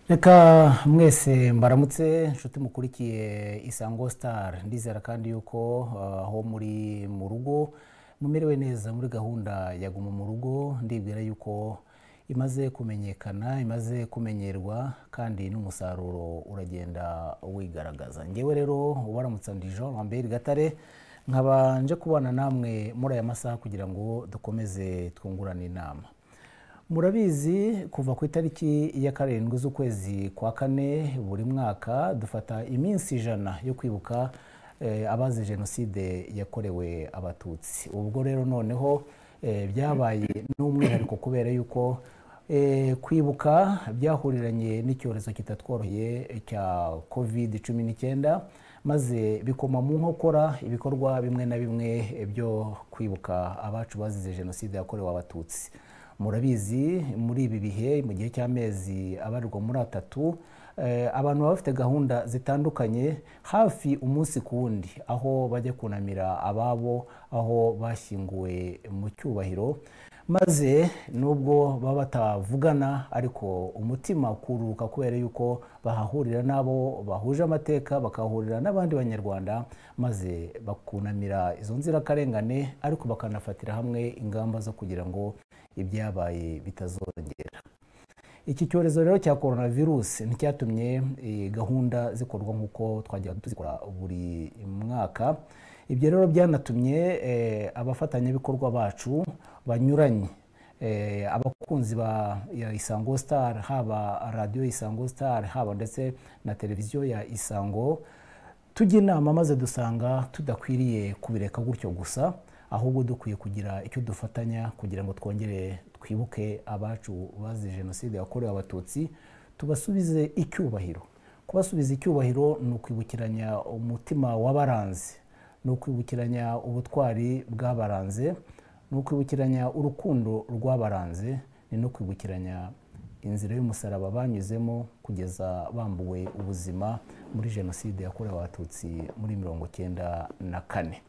reka mwese mbaramutse inshuti mukurikiye isango sitari ndizera kandi yuko uh, aho muri mu rugo mumerewe neza muri gahunda ya guma mu rugo ndibwira yuko imaze kumenyekana imaze kumenyerwa kandi n'umusaruro uragenda wigaragaza ngewe rero ubaramutsa ndijo wambere gatare nkaba nje kubana namwe muri aya masaha kugira ngo dukomeze twungurane inama murabizi kuva ku itariki ya karindwi z'ukwezi kwa kane buri mwaka dufata iminsi ijana yo kwibuka eh, abazize jenoside yakorewe abatutsi ubwo rero noneho eh, byabaye n'umwihariko kubera yuko eh, kwibuka byahuriranye n'icyorezo kitatworoheye cya covid cumi n'icyenda maze bikoma mu nkokora ibikorwa bimwe na bimwe eh, byo kwibuka abacu bazize jenoside yakorewe abatutsi murabizi muri ibi bihe mu gihe cy'amezi abarirwa muri atatu eh, abantu baba bafite gahunda zitandukanye hafi umunsi ku wundi aho bajya kunamira ababo aho bashyinguwe mu cyubahiro maze nubwo baba batavugana ariko umutima ukururuka kubera yuko bahahurira n'abo bahuje amateka bakahahurira n'abandi banyarwanda maze bakunamira izo nzirakarengane ariko bakanafatira hamwe ingamba zo kugira ngo ibyabaye bitazongera iki cyorezo rero cya korona virusi nticyatumye eh, gahunda zikorwa nk'uko twajyaga tuzikora buri mwaka ibyo rero byanatumye eh, abafatanyabikorwa bacu banyuranye eh, abakunzi ba ya isango star haba radiyo isango star haba ndetse na televiziyo ya isango tujya inama maze dusanga tudakwiriye kubireka gutyo gusa ahubwo dukwiye kugira icyo dufatanya kugira ngo twongere twibuke abacu bazize jenoside yakorewe abatutsi tubasubize icyubahiro kubasubiza icyubahiro ni ukwibukiranya umutima w'abaranze ni ukwibukiranya ubutwari bw'abaranze ni ukwibukiranya urukundo rw'abaranze ni no kwibukiranya inzira y'umusaraba banyuzemo kugeza bambuwe ubuzima muri jenoside yakorewe abatutsi muri mirongo icyenda na kane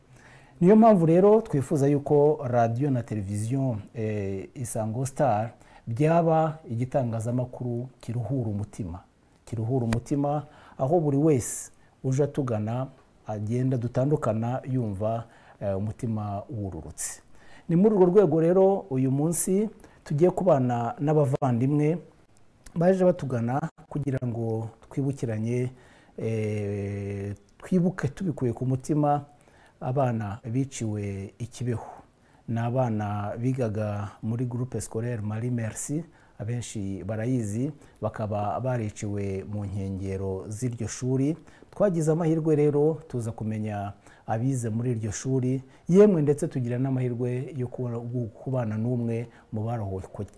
niyo mpamvu rero twifuza yuko radiyo na televiziyo eh, isango star byaba igitangazamakuru kiruhura umutima kiruhura umutima aho buri wese uje atugana agenda dutandukana yumva eh, umutima wururutse ni muri urwo rwego rero uyu munsi tugiye kubana n'abavandimwe baje batugana kugira ngo twibukiranye eh, twibuke tubikuye ku mutima abana biciwe ikibeho ni abana bigaga muri gurupe sikorere mari merisi abenshi barayizi bakaba bariciwe mu nkengero z'iryo shuri twagize amahirwe rero tuza kumenya abize muri iryo shuri yemwe ndetse tugira n'amahirwe yo kubana n'umwe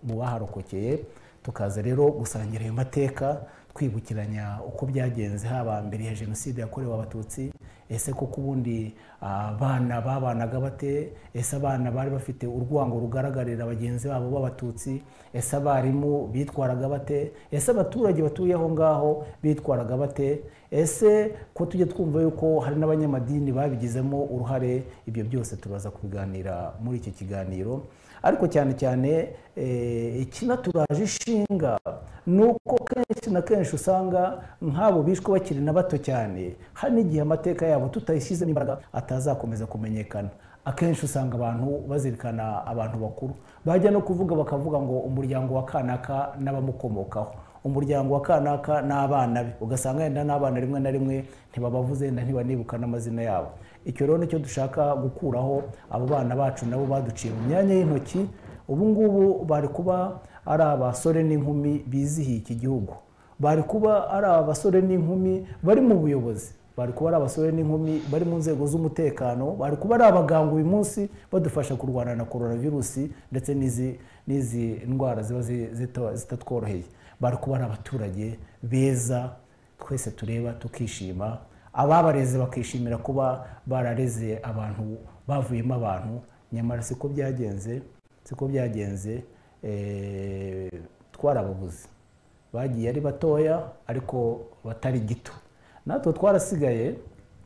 mu baharokokeye tukaza rero gusangira ayo mateka twibukiranya uko byagenze haba mbere ya jenoside yakorewe abatutsi ese koko ubundi abana babanaga bate ese abana bari bafite urwango rugaragarira bagenzi babo b'abatutsi ese abarimu bitwaraga bate ese abaturage batuye aho ngaho bitwaraga bate ese ko tujya twumva yuko hari n'abanyamadini babigizemo uruhare ibyo byose turaza kubiganira muri iki kiganiro ariko cyane cyane ikinaturaje ishinga ni uko kenshi na kenshi usanga nk'abo bishwe bakiri na bato cyane hari n'igihe amateka yabo tutayishyizemo imbaraga atazakomeza kumenyekana akenshi usanga abantu bazirikana abantu bakuru bajya no kuvuga bakavuga ngo umuryango wa kanaka n'abamukomokaho umuryango wa kanaka n'abana be ugasanga yenda n'abana rimwe na rimwe ntibabavuze yenda ntibanibuka n'amazina yabo icyo rero nicyo dushaka gukuraho abo bana bacu nabo baduciye mu myanya y'intoki ubu ngubu bari kuba ari abasore n'inkumi bizihiye iki gihugu bari kuba ari abasore n'inkumi bari mu buyobozi bari kuba ari abasore n'inkumi bari mu nzego z'umutekano bari kuba ari abaganga uyu munsi badufasha kurwana na coronavirusi ndetse n'izi ndwara ziba zitatworoheye bari kuba ari abaturage beza twese tureba tukishima ababareze bakishimira kuba barareze abantu bavuyemo abantu nyamara siko byagenze siko byagenze twarababuze bagiye ari batoya ariko batari gito natwe twarasigaye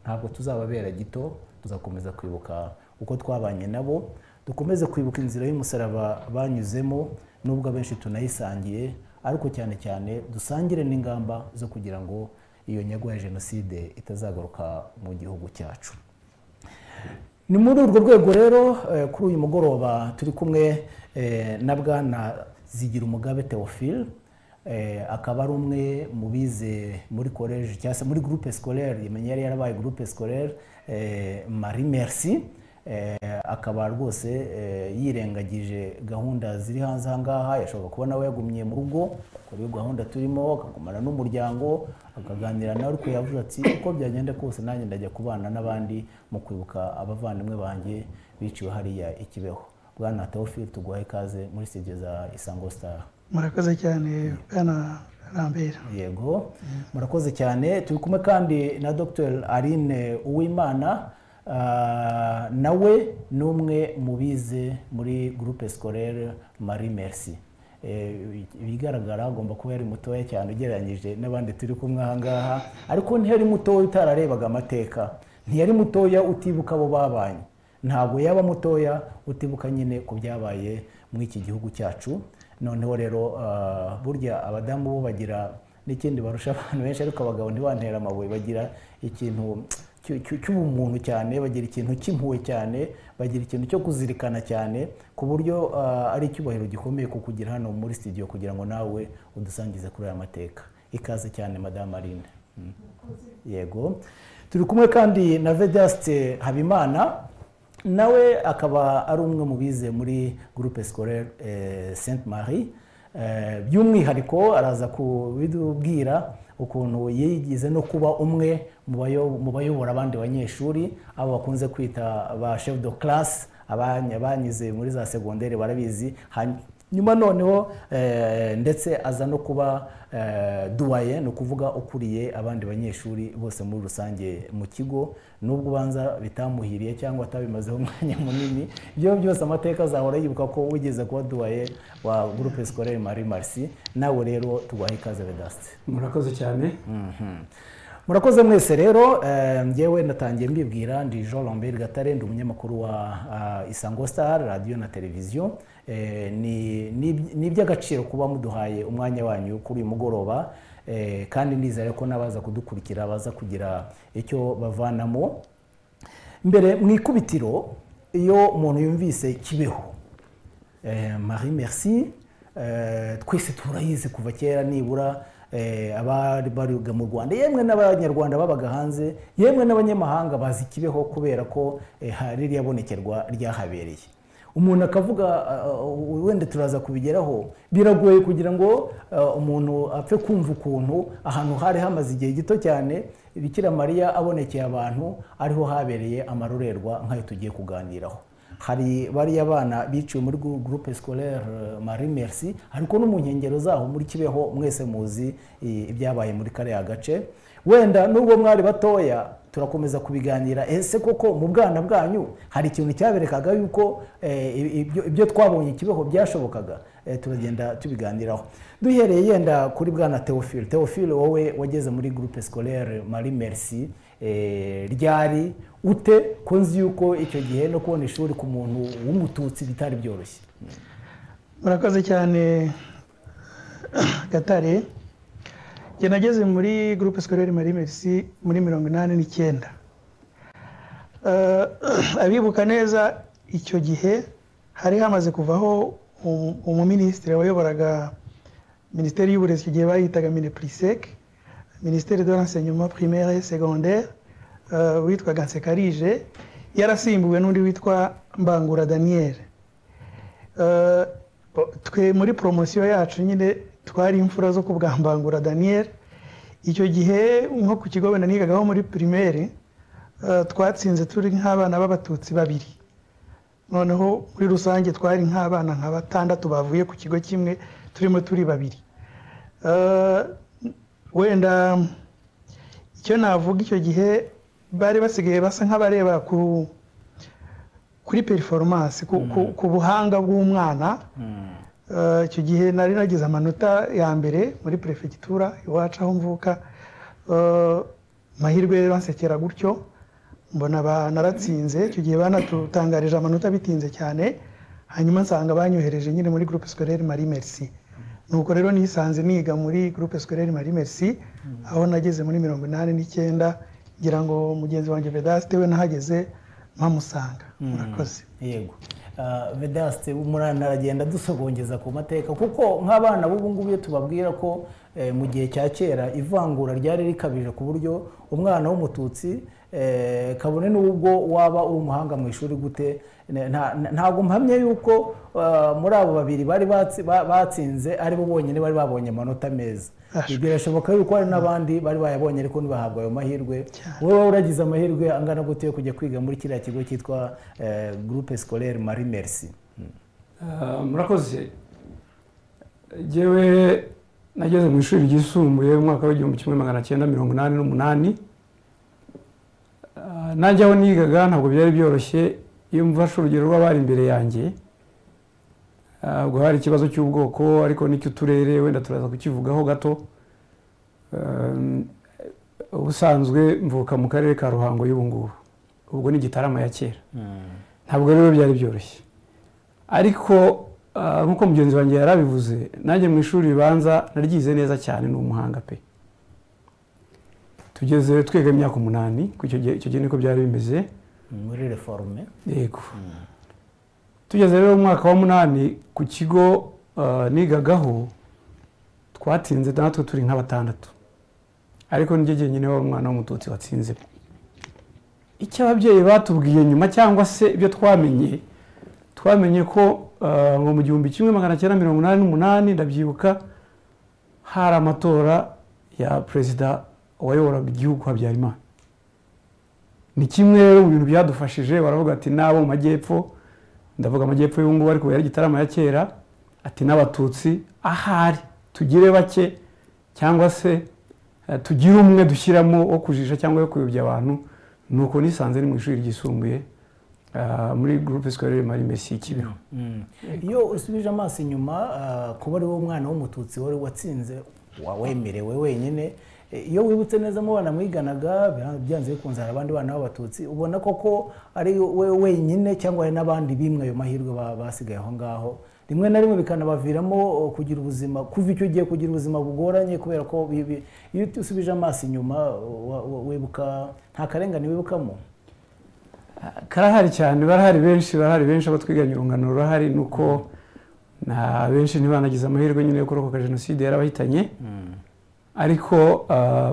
ntabwo tuzababera gito tuzakomeza kwibuka uko twabanye nabo dukomeze kwibuka inzira y'umusaraba banyuzemo nubwo abenshi tunayisangiye ariko cyane cyane dusangire n'ingamba zo kugira ngo iyo nyago ya jenoside itazagaruka mu gihugu cyacu ni muri urwo rwego rero kuri uyu mugoroba turi kumwe na bwana zigira umugabe Theophile akaba ari umwe mu bize muri koleji cyangwa se muri gurupe sikorere yari yarabaye gurupe sikorere marie merci akaba rwose yirengagije gahunda ziri hanze aha ngaha yashobora kuba nawe yagumye mu rugo akora iyo gahunda turimo akagumana n'umuryango akaganira nawe ariko yavuze ati uko byagenda kose nanjye ndajya kubana n'abandi mu kwibuka abavandimwe banjye biciwe hariya ikibeho bwana Tawufiri tuguhaye ikaze muri sitidiyo za isango sitara murakoze cyane bwana rambera yego murakoze cyane turi kumwe kandi na dr aline uwimana nawe ni umwe mu bize muri gurupe sikorere marie merci ibigaragara agomba kuba yari mutoya cyane ugereranyije n'abandi turi kumwe aha ngaha ariko ntiyari mutoya utararebaga amateka ntiyari mutoya utibuka abo babanye ntabwo yaba mutoya utibuka nyine ku byabaye muri iki gihugu cyacu noneho rero burya abadamu bo bagira n'ikindi barusha abantu benshi ariko abagabo ntibantera amabuye bagira ikintu cy'ubumuntu cyane bagira ikintu cy'impuhwe cyane bagira ikintu cyo kuzirikana cyane ku buryo ari icyubahiro gikomeye ku kugira hano muri sitidiyo kugira ngo nawe udusangize kuri aya mateka ikaze cyane madamu arinde yego turi kumwe kandi na vedasite habimana nawe akaba ari umwe mu bize muri gurupe sikorere senti marie by'umwihariko araza kubidubwira ukuntu yigize no kuba umwe mu bayobora abandi banyeshuri abo bakunze kwita ba chef de classe abanyuze muri za segonderi barabizi nyuma noneho ndetse aza no kuba duwaye ni ukuvuga ukuriye abandi banyeshuri bose muri rusange mu kigo n'ubwo ubanza bitamuhiriye cyangwa atabimazeho umwanya munini ibyo byose amateka azahora yibuka ko wigeze kuba duwaye wa gurupe sikorere marie marisi nawe rero tuguhaye ikaze vedasite murakoze cyane murakoze mwese rero ngewe natangiye mbibwira ndi jean lambert gatare ndi umunyamakuru wa isango star radiyo na televiziyo ni iby'agaciro kuba muduhaye umwanya wanyu kuri uyu mugoroba kandi nizere ko n'abaza kudukurikira baza kugira icyo bavanamo mbere mu ikubitiro iyo umuntu yumvise kibeho marie merci twese turayizi kuva kera nibura abari bariga mu rwanda yemwe n'abanyarwanda babaga hanze yemwe n'abanyamahanga bazi ikibeho kubera ko hari iriyabonekerwa ryahabereye umuntu akavuga wenda turaza kubigeraho biragoye kugira ngo umuntu apfe kumva ukuntu ahantu hari hamaze igihe gito cyane bikira mariya abonekeye abantu ariho habereye amarorerwa nk'ayo tugiye kuganiraho hari bariya bana biciwe muri gurupe sikorere marie merci ariko no mu nkengero zaho muri kibeho mwese muzi ibyabaye muri kariya gace wenda nubwo mwari batoya turakomeza kubiganira ese koko mu bwana bwanyu hari ikintu cyaberekaga yuko ibyo twabonye kibeho byashobokaga turagenda tubiganiraho duhereye yenda kuri bwana teofile teofile wowe wageze muri gurupe sikorere marie merci ryari ute ko nzi yuko icyo gihe no kubona ishuri ku muntu w'umututsi bitari byoroshye murakoze cyane gatare njye nageze muri gurupe sikorere marie merci muri mirongo inani n'icyenda abibuka neza icyo gihe hari hamaze kuvaho umuminisitiri wayoboraga minisiteri y'uburezi icyo gihe bayitaga minepuriseke minisiteri de l'enseignement primaire secondaire witwaga nsekarije yarasimbuwe n'undi witwa mbangura daniel twe muri poromosiyo yacu nyine twari imfura zo kubwa mbangura daniel icyo gihe nko ku kigo wenda nigagaho muri pirimeri twatsinze turi nk'abana b'abatutsi babiri noneho muri rusange twari nk'abana nka batandatu bavuye ku kigo kimwe turimo turi babiri wenda icyo navuga icyo gihe bari basigaye basa nk'abareba kuri periforomasi ku buhanga bw'umwana icyo gihe nari nagize amanota ya mbere muri perefegitura iwacu aho mvuka amahirwe rero ansekera gutyo mbona naratsinze icyo gihe banatutangarije amanota bitinze cyane hanyuma nsanga banyohereje nyine muri gurupe sikorere marie merci nuko rero nisanze niga muri groupe scolaire marie merci aho nageze muri mirongo inani n'icyenda ngira ngo mugenzi wanjye vedaste we nahageze mpamusanga murakoze yego vedaste umurana aragenda dusogongeza ku mateka kuko nk'abana b'ubu ngubu iyo tubabwira ko mu gihe cya kera ivangura ryari rikabije ku buryo umwana w'umututsi kabone n'ubwo waba uri umuhanga mu ishuri gute ntabwo mpamye yuko muri abo babiri bari batsinze ari bo bonyine bari babonye amanota meza birashoboka yuko hari n'abandi bari bayabonye ariko ntibahabwe ayo mahirwe wowe waba uragize amahirwe angana gute yo kujya kwiga muri kiriya kigo cyitwa groupe scolaire marie merci murakoze ngewe nageze mu ishuri ryisumbuye mu mwaka w'igihumbi kimwe magana cyenda mirongo inani n'umunani nanjye aho nigaga ntabwo byari byoroshye iyo mfashe urugero rw'abari imbere yanjye ubwo hari ikibazo cy'ubwoko ariko n'icy'uturere wenda turaza kukivugaho gato ubusanzwe mvuka mu karere ka ruhango y'ubu ngubu ubwo ni igitarama ya kera ntabwo rero byari byoroshye ariko nk'uko mugenzi wanjye yari abivuze nanjye mu ishuri ribanza naryize neza cyane ni umuhanga pe tugeze twiga imyaka umunani icyo gihe niko byari bimeze muri reforme yego tugeze rero mu mwaka wa munani ku kigo nigagaho twatinze natwe turi nka batandatu ariko niryo jyenyine wari umwana w'umututsi watsinze icyo ababyeyi batubwiye nyuma cyangwa se ibyo twamenye twamenye ko ngo mu gihumbi kimwe magana cyenda mirongo inani n'umunani ndabyibuka hari amatora ya perezida uwayoboraga igihugu habyarimana ni kimwe rero mu bintu byadufashije baravuga ati n'abo mu majyepfo ndavuga amajyepfo y'ubu ngubu ariko yari igitaramo ya kera ati n'abatutsi ahari tugire bake cyangwa se tugire umwe dushyiramo wo kujijisha cyangwa wo kuyobya abantu nuko nisanze ni mu ishuri ryisumbuye muri gurupe sikorere mari mesi kibeho iyo usubije amaso inyuma kuba ari wowe umwana w'umututsi wari watsinze wawemerewe wenyine iyo wibutse neza mu bana mwiganaga byanze bikunze hari abandi bana b'abatutsi ubona koko ari we wenyine cyangwa hari n'abandi bimwe ayo mahirwe basigaye aho ngaho rimwe na rimwe bikanabaviramo kugira ubuzima kuva icyo gihe kugira ubuzima bugoranye kubera ko iyo usubije amaso inyuma wibuka nta karengane wibukamo karahari cyane barahari benshi barahari benshi abo twiganye urungano rurahari ni uko na benshi ntibanagize amahirwe nyine yo kurokoka jenoside yarabahitanye ariko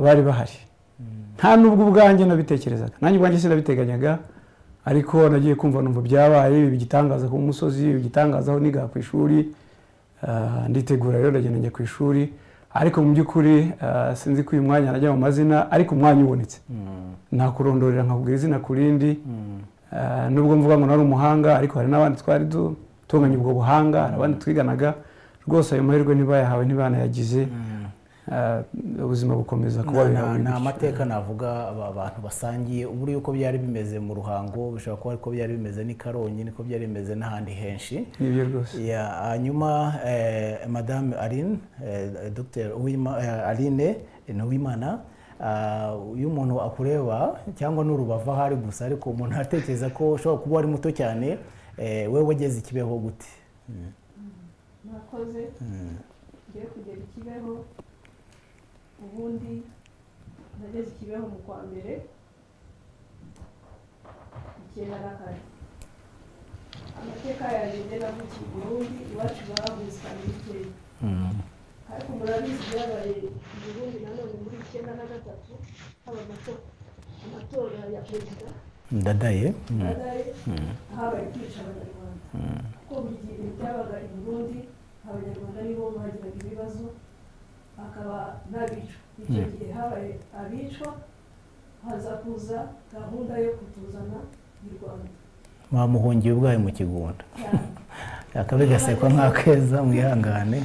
bari bahari nta n'ubwo ubwanjye nabitekerezaga nanjye ubwanjye sinabiteganyaga ariko nagiye kumva numva byabaye ibi bigitangaza ku musozi ibi bigitangaza aho niga ku ishuri nditegura rero ndagenda njya ku ishuri ariko mu by'ukuri sinzi ko uyu mwanya najya mu mazina ariko umwanya ubonetse nakurondorera nkakubwira izina ku rindi nubwo mvuga ngo nari umuhanga ariko hari n'abandi twari dutunganya ubwo buhanga hari abandi twiganaga rwose ayo mahirwe ntibayahawe ntibanayagize ubuzima bukomeza kuba ni amateka navuga abantu basangiye ubura yuko byari bimeze mu ruhango bishobora kuba ariko byari bimeze n'i karongi niko byari bimeze n'ahandi henshi nibyo rwose hanyuma madame arine dr arine ntuwimana iyo umuntu akureba cyangwa n'urubavu aho ari gusa ariko umuntu atekereza ko ushobora kuba ari muto cyane wowe wageze ikibeho gute murakoze ngiye kugera ikibeho ubundi nageze ikibeho mu kwa mbere icyenda na kane amateka yagenze navukiye Burundi iwacu bahaguze kamikeri ariko murabizi byabaye Burundi nanone muri icyenda na gatatu haba amatora ya perezida ndadaye ndadaye habaye kwica abanyarwanda kuko mu gihe byabaga i Burundi abanyarwanda nibo bagiraga ibibazo akaba n'abicwa icyo gihe habaye abicwa haza kuza gahunda yo kutuzana mu rwanda mwamuhungiye ubwayo mu kigunda akabi gasekwa nk'akeza mwihangane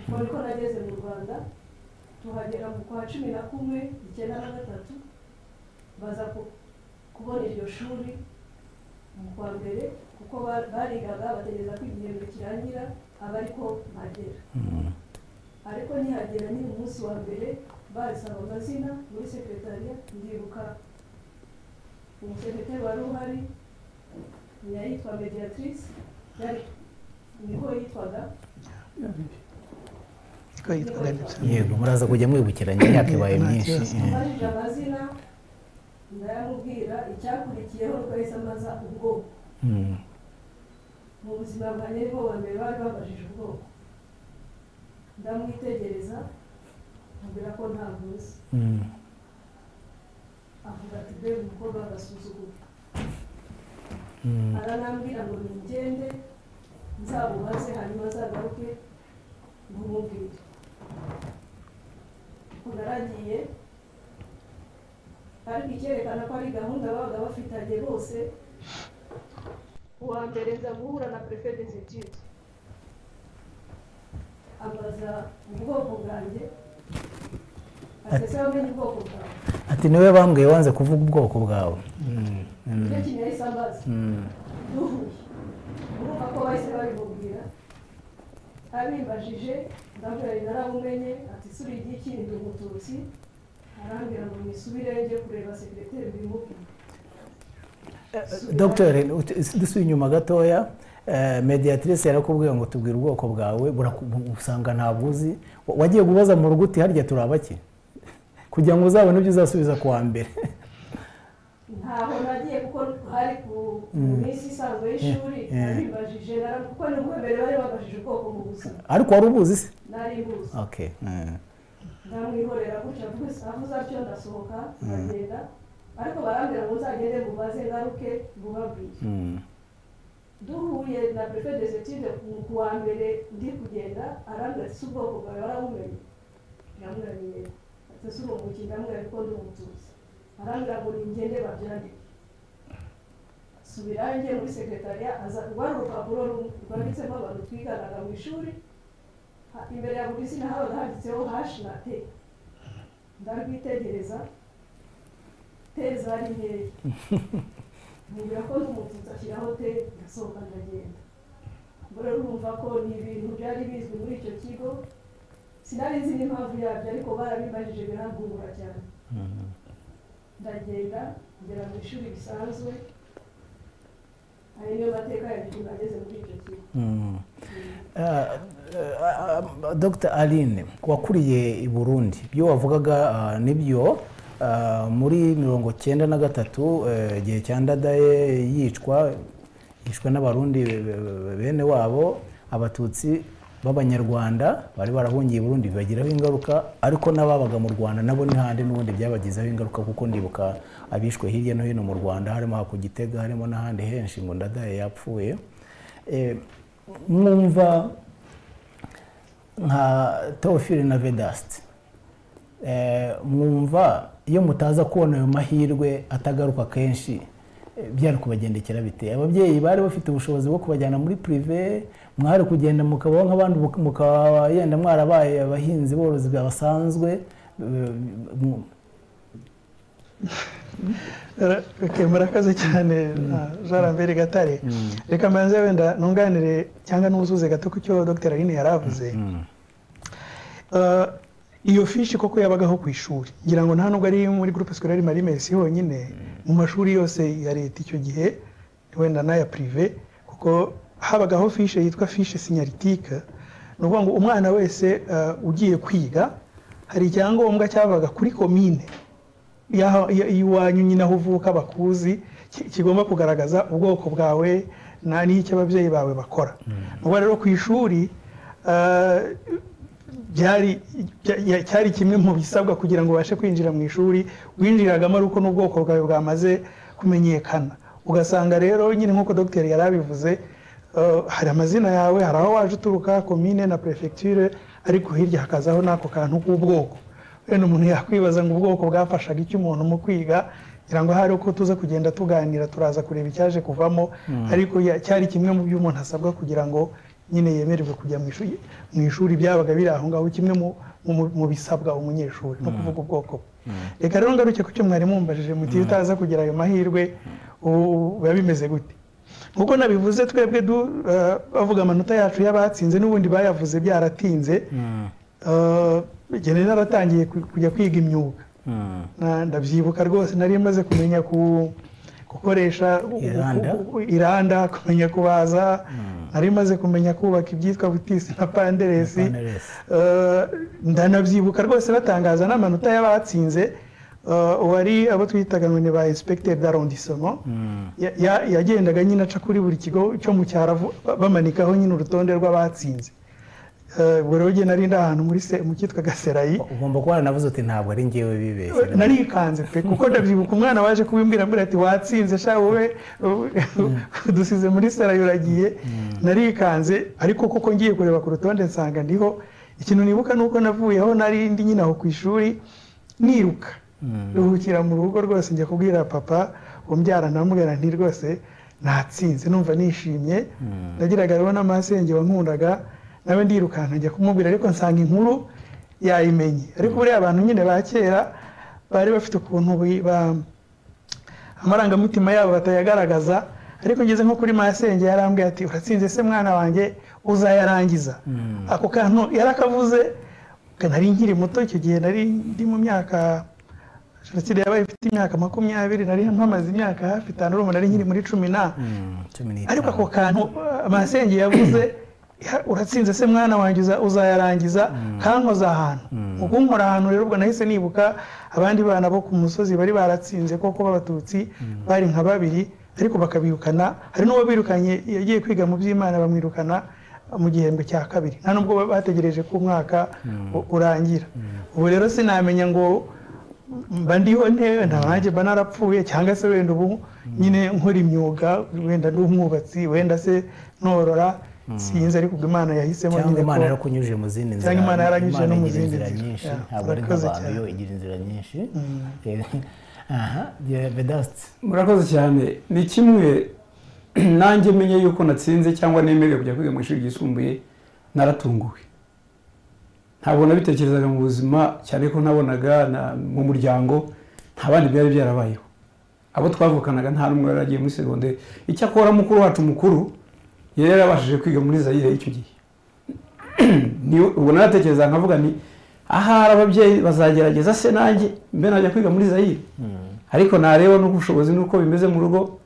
niko nageze mu rwanda tuhagera mu kwa cumi na kumwe icyenda na gatatu baza kubona iryo shuri mu kwa mbere kuko barigaga bategereza ko igihembwe kirangira aba ariko ntagera ariko nihagera nyine umunsi wa mbere barisaba amazina muri sekretariya ndibuka umusekretari wari uhari yitwa mediatrice niho yitwaga niko yitwaga ndetse yego muraza kujya mwibukiranya imyaka ibaye Nta myinshi kibazo. eh. mbajije amazina ndayamubwira icyakurikiyeho nuko yahise ambaza ubwoko Mm. mu buzima bwanjye ariko bwa mbere bari babajije ubwoko ndamwitegereza mubwira ko ntavuze Mm. avuga ati be umukobwa w'agasuzuguro Mm. aranambwira ngo nigende nzabubaze hanyuma azagaruke ntumubwire ukuntu aragiye ariko icyerekana ko ari gahunda babaga bafitanye bose uwa mbere nza guhura na perefe des etudes ambaza ubwoko bwanjye asese wamenye ubwoko bwawe ati niwe bambwiye wanze kuvuga ubwoko bwawe Mm. Mm. nicyo kintu yahise ambaza Mm. duhuye urumva ko bahise babimubwira abimbajije ndabwira narabumenye ati isuri ry'iki ni umututsi arambwira ngo nisubire njye kureba sekireteri bimubwira dogiteri dusuye inyuma gatoya eh, mediatrice yarakubwiye ngo tubwire ubwoko bwawe buraku- usanga ntabwo uzi Wa- wagiye kubaza mu rugo uti harya turi abaki kugira ngo uzabone ibyo uzasubiza ku wa mbere ntaho nagiye kuko hari ku ku minsi isanzwe y'ishuri Mm. Mm. abimbajije nara- kuko ni ubwa mbere bari babajije ubwoko mu buzima ariko wari ubuzi se nari mbuzi okay mm. ndamwihorera gutya avuze avuze atyo ndasohoka ndagenda ariko barambwira ngo uzagende mubaze ngaruke mubabwire Mm. duhuye na perefe des etudes ku- ku wa mbere ndi kugenda arambwira ati si ubwoko bwawe warabumenye ndamwiraniye ati si urumuki ndamwira ariko ndi umutuzi arambwira ngo ningende babyandike subira njye muri sekretariya aza rwari urupapuro rum- rwanditsemo abantu twiganaga mu ishuri ha- imbere ya buri zina habaga handitseho hashi na te ndarwitegereza te zari nkeya mubwira ko n'umututsi ashyiraho te ndasohoka ndagenda ubwo rero urumva ko ni ibintu byari bizwi muri icyo kigo sinari nzi n'impamvu yabyo ariko barabibajije birangungura cyane Mm. ndagenda ngera mu ishuri bisanzwe ari niyo mateka yagiye nageze muri icyo kigo Mm. Ah, ah, ah, Dr aline wakuriye i burundi ibyo wavugaga ah, nibyo Ah, muri mirongo cyenda na gatatu eh, igihe cya ndadaye yicwa yishwe n'abarundi be- be- bene wabo abatutsi b'abanyarwanda bari barahungiye i burundi bibagiraho ingaruka ariko n'ababaga mu rwanda nabo ni handi n'ubundi byabagizeho ingaruka kuko ndibuka abishwe hirya no hino mu rwanda harimo aha ku gitega harimo n'ahandi henshi ngo ndadaye yapfuye Eh, mwumva nka teofili na vedasiti mwumva iyo mutaza kubona ayo mahirwe atagaruka kenshi eh, byari kubagendekera bite ababyeyi bari bafite ubushobozi bwo kubajyana muri pirive mwari kugenda mukabaho nk'abandi muk- mukaba yenda mwarabaye abahinzi borozi basanzwe eh, mu- Ra- ok, murakoze cyane jean lambert gatare reka mbanze wenda nunganire cyangwa n'uzuze gato ku cyo dr aline yari avuze Eh, iyo fishi koko yabagaho ku ishuri ngira ngo nta nubwo ari muri groupe scolaire marimesi honyine mu mashuri yose ya leta icyo gihe wenda n'aya prive kuko habagaho fishi yitwa fishi sinyaritika ni ukuvuga ngo umwana wese eh, ugiye kwiga hari icyangombwa cyabaga kuri komine yaha- ya- iwanyu nyine aho uvuka bakuzi ki- kigomba kugaragaza ubwoko bwawe na n'icyo ababyeyi bawe bakora ubwo rero ku ishuri ah, byari bya- ya- cyari kimwe mu bisabwa kugira ngo ubashe kwinjira mu ishuri winjiragamo ari uko n'ubwoko bwawe bwamaze kumenyekana ugasanga rero nyine nk'uko dogiteri yari abivuze Uh, hari amazina yawe hari aho waje uturuka komine na perefegiture ariko hirya hakazaho n'ako kantu k'ubwoko wenda umuntu yakwibaza ngo ubwoko bwafashaga iki umuntu mu kwiga ngira ngo hari uko tuza kugenda tuganira turaza kureba icyaje kuvamo ariko ya- cyari kimwe mu byo umuntu asabwa kugira ngo nyine yemererwe kujya mu ishuri mu ishuri byabaga biri aho ngaho kimwe mu- mu- mu bisabwa umunyeshuri no kuvuga ubwoko bwe reka rero ngaruke ku cyo mwari mumbajije muti utaza kugira ayo mahirwe ubu biba bimeze gute nk'uko nabivuze twebwe du- eh, bavuga amanota yacu y'abatsinze n'ubundi bayavuze byaratinze Eh, igihe nari naratangiye ku- kujya kwiga imyuga Mm. Na- ndabyibuka rwose nari maze kumenya ku gukoresha u- u- Iranda? u- iranda kumenya kubaza nari maze kumenya kubaka ibyitwa butisi na panderesi Panderesi. Eh, ndanabyibuka rwose batangaza n'amanota y'abatsinze Eh, uwari abo twitaga ngo ni ba inspecteur d'arrondissement ya- ya- yagendaga nyine aca kuri buri kigo cyo mu cyaravu ba- bamanikaho nyine urutonde rw'abatsinze Eh, ubwo rero njye nari ndi ahantu muri se- mu cyitwa gaserayi ugomba kuba waranavuze uti ntabwo ari ngewe bibeshye narikanze pe kuko ndabyibuka umwana waje kubimbwira mbwira ati watsinze sha wowe dusize muri sara yuragiye narikanze ariko kuko ngiye kureba ku rutonde nsanga ndiho ikintu nibuka ni uko navuyeho nari ndi nyine aho ku ishuri niruka ruhukira mu rugo rwose njya kubwira papa umbyara namubwira nti rwose natsinze numva nishimye nagiraga rero n'amasenge wankundaga nawe ndirukanka njya kumubwira ariko nsanga inkuru yayimenye ariko buriya abantu nyine ba kera bari bafite ukuntu bi- ba- amarangamutima yabo batayagaragaza ariko ngeze nko kuri masenge yarambwiye ati uratsinze se mwana wanjye uzayarangiza ako kantu yarakavuze nari nkiri muto icyo gihe nari ndi mu myaka jenoside yabaye ifite imyaka makumyabiri nari mpamaze imyaka hafi itanu urumva nari nkiri muri cumi na Mm, cumi n'itanu. ariko ako kantu uh, masenge yavuze ya- uratsinze se mwana wanjye uza- uzayarangiza kankoza ahantu ukunkora ahantu rero ubwo nahise nibuka abandi bana bo ku musozi bari baratsinze koko b'abatutsi bari nka babiri ariko bakabirukana hari n'uwo birukanye yagiye kwiga mu by'imana bamwirukana mu gihembwe cya kabiri nta nubwo ba- bategereje ko umwaka u- urangira ubu rero sinamenya ngo mba ndiho ntewe nta nanjye mba narapfuye cyangwa se wenda ubu nyine nkora imyuga wenda ndi umwubatsi wenda se norora sinzi ariko ubwo imana yahisemo cyangwa nyine imana ko- yarakunyuze mu zindi nzira Cyangwa Imana yaranyujije Imana no mu igira zindi inzira nzira. nyinshi Yeah, ntabwo ari murakoze nk'abantu cyane. yo igira inzira nyinshi aha bedasiti murakoze cyane ni kimwe nanjye menye yuko natsinze cyangwa nemerewe kujya kwiga mu ishuri ryisumbuye naratunguwe ntabwo nabitekerezaga mu buzima cyane ko nabonaga na- mu muryango nta bandi byari byarabayeho abo twavukanaga nta n'umwe yari agiye muri segonderi icyakora mukuru wacu mukuru yari yarabashije kwiga muri zayire icyo gihe Ni- ubwo naratekereza nkavuga ni ahari ababyeyi bazagerageza se nanjye mbe najya kwiga muri zayire ariko nareba n'ubushobozi n'uko bimeze mu rugo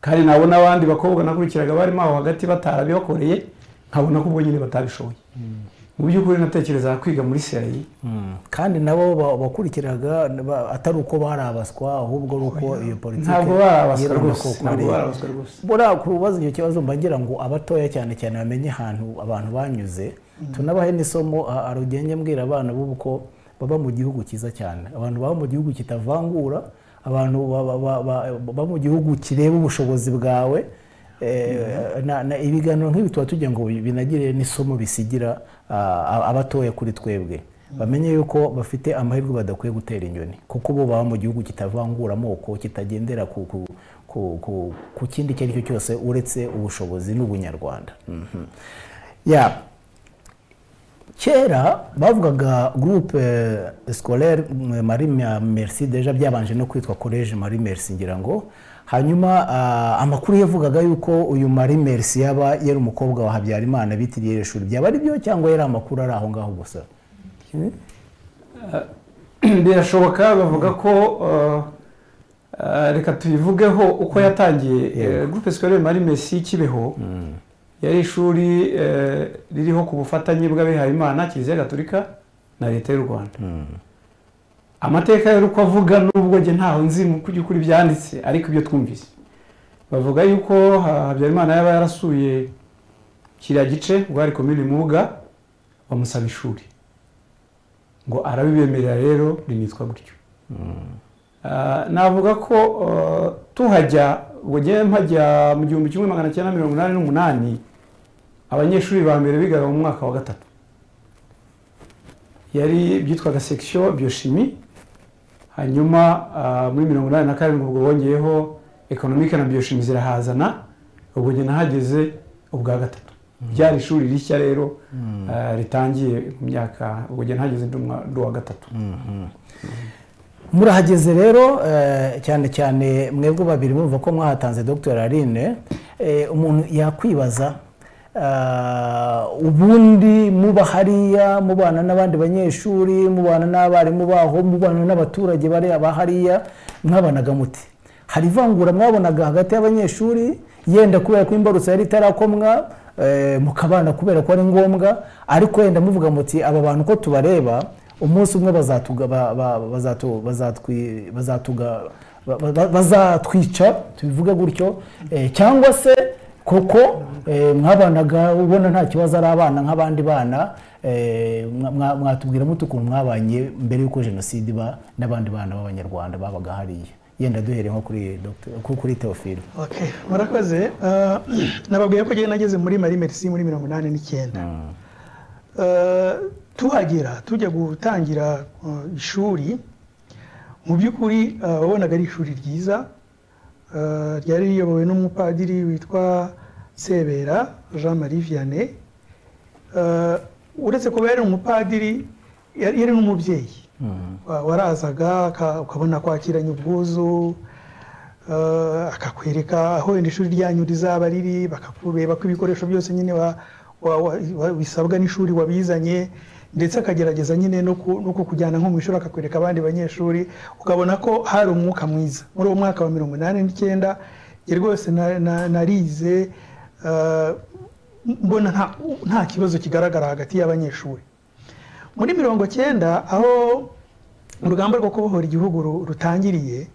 kandi nabona abandi bakobwa nakurikiraga barimo aho hagati batarabibakoreye nkabona ko ubwo nyine batabishoboye mu by'ukuri natekerezaga kwiga muri serayi kandi nabo ba- bakurikiraga ba- atari uko barabaswa ahubwo ari uko iyo politiki ntabwo barabaswa yibandaga rwose ku ntabwo kureba. barabaswa rwose buriya ku bibazo icyo kibazo mbagira ngo abatoya cyane cyane bamenye ahantu abantu banyuze tunabahe n'isomo a- arugenge mbwira abana b'ubu ko baba mu gihugu cyiza cyane abantu baba mu gihugu kitavangura abantu ba- ba- ba- ba- baba mu gihugu kireba ubushobozi bwawe Eh, na- na- ibiganiro nk'ibi tuba tugira ngo binagire n'isomo bisigira ah, abatoya kuri twebwe bamenye yuko bafite amahirwe badakwiye gutera inyoni kuko bo baba mu gihugu kitavangura amoko kitagendera ku, ku, ku, ku, ku kindi icyo ari cyo cyose uretse ubushobozi n'ubunyarwanda Mhm. ya kera bavugaga groupe scolaire mm, marie Mer- merci deja byabanje no kwitwa college marie merci ngira ngo hanyuma ah, amakuru yavugaga yuko uyu marie merci yaba yari umukobwa wa habyarimana bitiriye iri shuri byaba ari byo cyangwa yari amakuru ari aho ngaho gusa birashoboka bavuga ko uh, uh, reka tubivugeho uko yatangiye Yego. Eh, groupe scolaire marie messi kibeho yari ishuri eh, ririho ku bufatanye bw'abihayimana kiliziya gatolika na leta y'u rwanda amateka y'uko avuga nubwo njye ntaho nzi mu by'ukuri byanditse ariko ibyo twumvise bavuga yuko ha- habyarimana yaba yarasuye kiriya gice ubwo hari komini mubuga bamusaba ishuri ngo arabibemerera rero rinitwa gutyo Ah, navuga ko ah, tuhajya ubwo njyewe mpajya mu gihumbi kimwe magana cyenda mirongo inani n'umunani abanyeshuri ba mbere bigaga mu mwaka wa gatatu yari byitwaga section biochimie hanyuma ah, muri mirongo inani na karindwi ubwo bongeyeho economique na biochimie zirahazana ubwo njye nahageze ubwa gatatu ryari ishuri rishya rero ah, ritangiye mu myaka ubwo njye nahageze ndi umwa- ndi uwa gatatu murahageze rero eh, cyane cyane mwebwe babiri mumva ko mwahatanze dr aline Eh, umuntu yakwibaza ah, ubundi muba hariya mubana n'abandi banyeshuri mubana n'abarimu baho mubana n'abaturage bariya ba hariya mwabanaga muti hari ivangura mwabonaga hagati y'abanyeshuri yenda kubera ko imbarutso yari itarakomwa eh, mukabana kubera ko ari ngombwa ariko yenda muvuga muti aba bantu uko tubareba umunsi umwe bazatuga ba- ba- bazatu- bazatwi- bazatuga ba- ba- bazatwica tubivuge gutyo eh, cyangwa se koko eh, mwabanaga ubona nta kibazo ari abana nk'abandi bana eh, mwa- mwa- mwatubwira mute ukuntu mwabanye mbere y'uko jenoside iba n'abandi bana b'abanyarwanda babaga hariya yenda duhereye nko kuri Dr. ku- kuri teofilo Okay, murakoze Ah, nababwiye ko njyewe nageze muri mari merisi muri mirongo inani n'icyenda Ah, tuhagera tujya gutangira ah, ishuri mu by'ukuri ah, wabonaga ari ishuri ryiza Ah, ryari riyobowe n'umupadiri witwa sebera jean marie vianney Ah, uretse kuba yari umupadiri yari yari n'umubyeyi Wa- warazaga aka- ukabona kwakiranye ubwuzu eh, akakwereka aho wenda ishuri ryanyu rizaba riri bakakureba ko ibikoresho byose nyine wa- wa- wa- wa- bisabwa n'ishuri wabizanye ndetse akagerageza nyine no ku- no kukujyana nko mu ishuri akakwereka abandi banyeshuri ukabona ko hari umwuka mwiza muri uwo mwaka wa mirongo inani n'icyenda njye rwose na- na- narize eh, mbona nta- nta kibazo kigaragara hagati y'abanyeshuri muri mirongo cyenda aho urugamba rwo kubohora igihugu ru- rutangiriye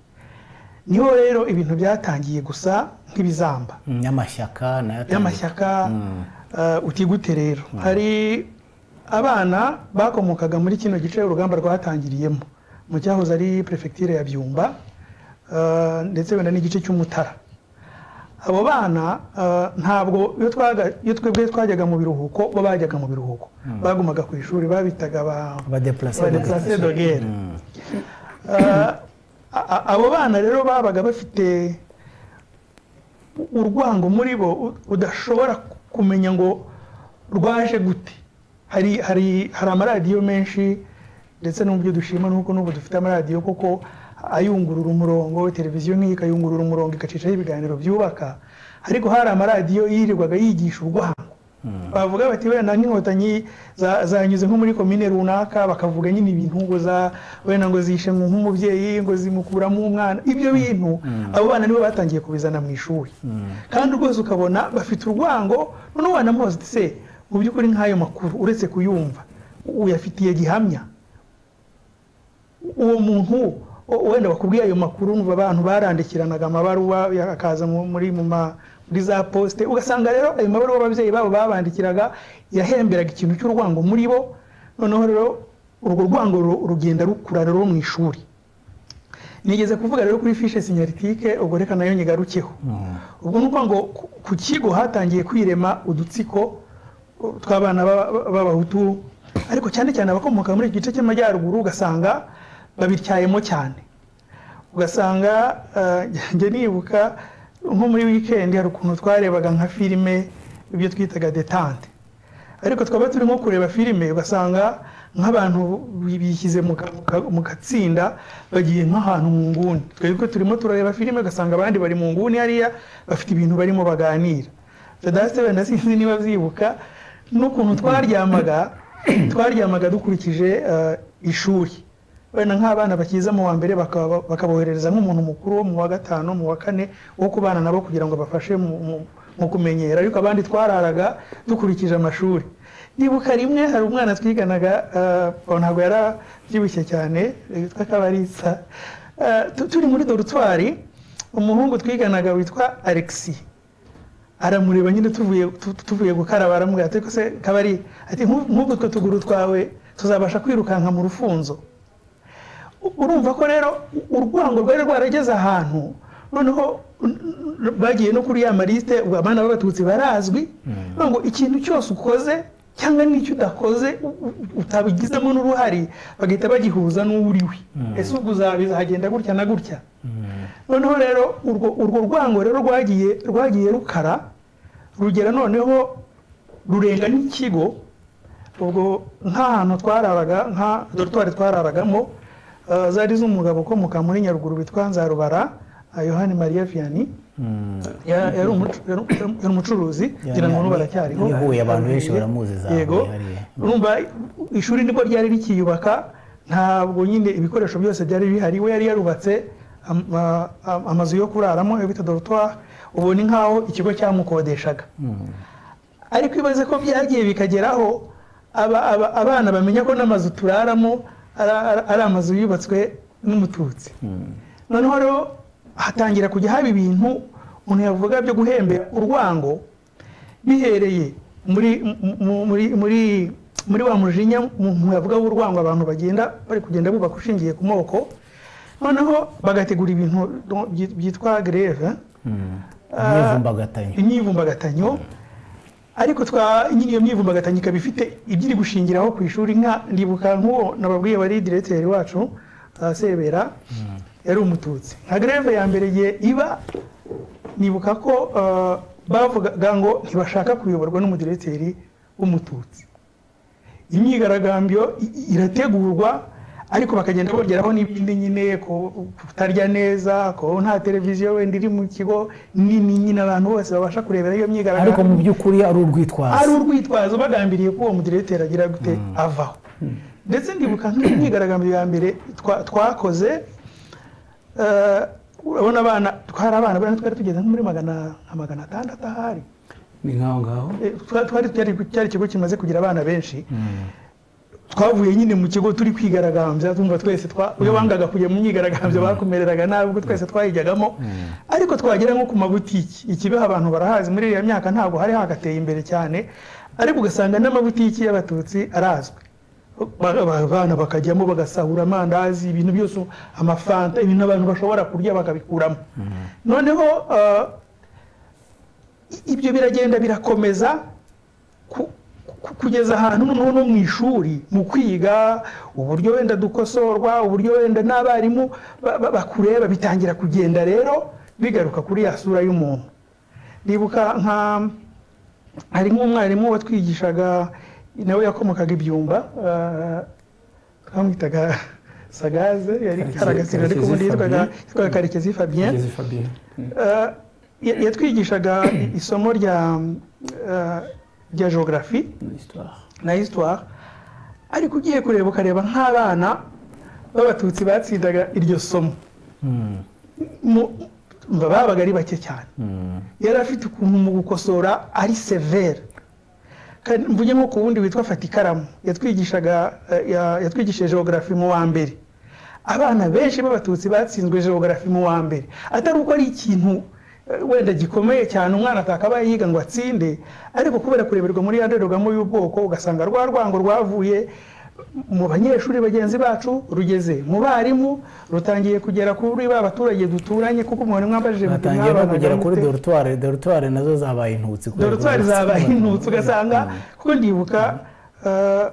niho rero ibintu byatangiye gusa nk'ibizamba y'amashyaka nayo atandukanye. y'amashyaka eh, uti gute rero hari abana bakomokaga muri kino gice urugamba rwatangiriyemo mu cyahoze ari perefegitire ya byumba eh, ndetse wenda n'igice cy'umutara abo bana eh, ntabwo iyo twaga- iyo twebwe twajyaga mu biruhuko bo bajyaga mu biruhuko bagumaga ku ishuri babitaga ba abadeplase abadeplase de guerre Ah, a- a- abo bana rero babaga bafite u- urwango muri bo u- udashobora ku- kumenya ngo rwaje gute hari hari hari amaradiyo menshi ndetse n'uburyo dushima nuko n'ubu dufite amaradiyo kuko ayungurura umurongo televiziyo nk'iyi ikayungurura umurongo igacishaho ibiganiro byubaka ariko hari amaradiyo yirirwaga yigisha urwango bavuga bati wenda nk'inkotanyi za- zanyuze nko muri komine runaka bakavuga nyine ibintu ngo za wenda ngo zishe nko- nk'umubyeyi ngo zimukuramo umwana ibyo bintu abo bana nibo batangiye kubizana mu ishuri kandi rwose ukabona bafite urwango noneho wanamubaza uti se mu by'ukuri nk'ayo makuru uretse kuyumva uyafitiye gihamya uwo muntu o- wenda bakubwiye ayo makuru ngo abantu barandikiranaga amabaruwa ya- akaza mu- muri mu ma- muri za posite ugasanga rero ayo mabaruwa ababyeyi babo babandikiraga yahemberaga ikintu cy'urwango muri bo noneho rero urwo rwango ru- rugenda rukura rero mu ishuri nigeze kuvuga rero kuri fishe sinyaritike ubwo reka nayo nyigarukeho ubwo ni ukuvuga ngo ku- ku kigo hatangiye kwirema udutsiko uh, tw'abana b'aba- b'abahutu ariko cyane cyane abakomoka muri iki gice cy'amajyaruguru ugasanga babityayemo cyane ugasanga uh, njye nibuka nko muri wikendi hari ukuntu twarebaga nka filime ibyo twitaga detante ariko twaba turimo kureba filime ugasanga nk'abantu bi- bishyize mu ka- mu ka- mu gatsinda bagiye nk'ahantu mu nguni twebwe turimo turareba filime ugasanga abandi bari mu nguni hariya bafite ibintu barimo baganira fedasite wenda sinzi niba byibuka n'ukuntu twaryamaga twaryamaga dukurikije eh, ishuri wenda nk'abana bakiza mu wa mbere bakaba- bakaboherereza nk'umuntu mukuru wo mu wa gatanu mu wa kane wo kubana nabo kugira ngo bafashe mu- mu- mu kumenyera ariko abandi twararaga dukurikije amashuri nibuka rimwe hari umwana twiganaga eh, uwo ntabwo yari abyibushye cyane eh, witwa kabarisa Eh, tu- turi muri dorutwari umuhungu twiganaga witwa alexis aramureba nyine tuvuye tu- tuvuye gukaraba aramubwira ati "Ariko se kabari ati "Nk'ubu- nk'ubu utwo tuguru twawe tuzabasha kwirukanka mu rufunzo U- urumva ko rero u- urwango rwari rwarageze ahantu noneho n- n- bagiye no kuri ya marisite ubu abana b'abatutsi barazwi Bavuga ngo ikintu cyose ukoze cyangwa n'icyo udakoze u- u- utabigizemo n'uruhare bagahita bagihuza n'uwo uriwe ese ubwo uzaba- bizagenda gutya na gutya noneho rero urwo urwo rwango rero rwagiye rwagiye rukara rugera noneho rurenga n'ikigo ubwo nk'ahantu twararaga nka dorutwari twararagamo eh, zari z'umugabo ukomoka muri nyaruguru witwa nzarubara eh, yohani mariya viyani ya- yari umucu- yari- yari umucuruzi ngira ngo n'ubu aracyariho i Huye abantu benshi baramuzi za Huye yego hariya. urumva ishuri nibwo ryari rikiyubaka ntabwo nyine ibikoresho byose byari bihari we yari yarubatse ama- ama- amazu yo kuraramo iyo bita dorutwari ubona nk'aho ikigo cyamukodeshaga ariko ibaze ko byagiye bikageraho aba- aba- abana bamenya ko n'amazu turaramo ari- ari- ari amazu yubatswe n'umututsi noneho rero hatangira kujya haba ibintu umuntu yavuga byo guhembera urwango bihereye muri mu- muri muri muri wa mujinya umuntu yavuga w'urwango abantu bagenda bari kugenda bubaka ushingiye ku moko noneho bagategura ibintu byi- byitwa greve imyivumbagatanyo imyivumbagatanyo ariko twa nyine iyo myivumbagatanyo ikaba ifite ibyo iri gushingiraho ku ishuri nka ndibuka nk'uwo nababwiye wari diregiteri wacu uh, sebera yari umututsi nka greve ya mbere igihe iba nibuka ko uh, bavugaga ngo ntibashaka kuyoborwa n'umudiregiteri w'umututsi imyigaragambyo i- i- irategurwa ariko bakagenda bongeraho n'ibindi nyine ku- kutarya neza ko nta televiziyo wenda iri mu kigo nini nyine abantu bose babasha kurebera iyo ariko mu myigaragambyo by'ukuri ari ari urwitwazo urwitwazo bagambiriye ko uwo mudiregiteri agira gute avaho ndetse ndibuka nk'imyigaragambyo ya mbere twa- twakoze eh, urabona abana twari abana bariya twari tugeze nko muri magana nka magana atandatu ahari ni nk'aho ngaho Eh, twa- twari cyari cyari ikigo kimaze kugira abana benshi twavuye nyine mu kigo turi kwigaragambya tumva twese twa iyo wangaga kujya mu myigaragambyo bakumereraga nabi ubwo twese twayijyagamo ariko twagera nko ku mabutiki ikibeho abantu barahazi muri iriya myaka ntabwo hari hagateye imbere cyane ariko ugasanga n'amabutiki y'abatutsi arazwi Ba- ba- abana bakajyamo bagasahura amandazi ibintu byose amafanta ibintu abantu bashobora kurya bakabikuramo noneho ah, i- ibyo biragenda birakomeza ku- ku- kugeza ahantu noneho no mu ishuri mu kwiga uburyo wenda dukosorwa uburyo wenda n'abarimu ba- ba- bakureba bitangira kugenda rero bigaruka kuri ya sura y'umuntu ndibuka nka hari nk'umwarimu watwigishaga nawe yakomokaga ibyumba ah, twamwitaga sagaze yari Karekezi- karagasira ariko ubundi Karekezi yitwaga Fabien. yitwaga karekezi fabien kugeza fabien Eh, ya- yatwigishaga i- isomo rya eh, rya geography histoire na histoire ariko ugiye kureba ukareba nk'abana b'abatutsi batsindaga iryo somo Mm, mu- mba babaga ari bake cyane mm. yari afite ukuntu mu gukosora ari severe Kandi mvuge nko ku wundi witwa fata ikaramu yatwigishaga eh, ya- yatwigishije geography mu wa mbere abana benshi b'abatutsi batsinzwe geography mu wa mbere atari uko ari ikintu eh, wenda gikomeye cyane umwana atakabaye yiga ngo atsinde ariko kubera kureberwa muri ya ndorerwamo y'ubwoko ugasanga rwa rwango rwavuye mu banyeshuri bagenzi bacu rugeze mu barimu rutangiye kugera kuri ba baturage duturanye kuko umuntu mwambajije muti batangiye no mwabanaga kugera kuri mute? dorutware dorutware nazo zabaye intutsi kubera dorutwari urwitwazo. zabaye intutsi ugasanga kuko ndibuka eh,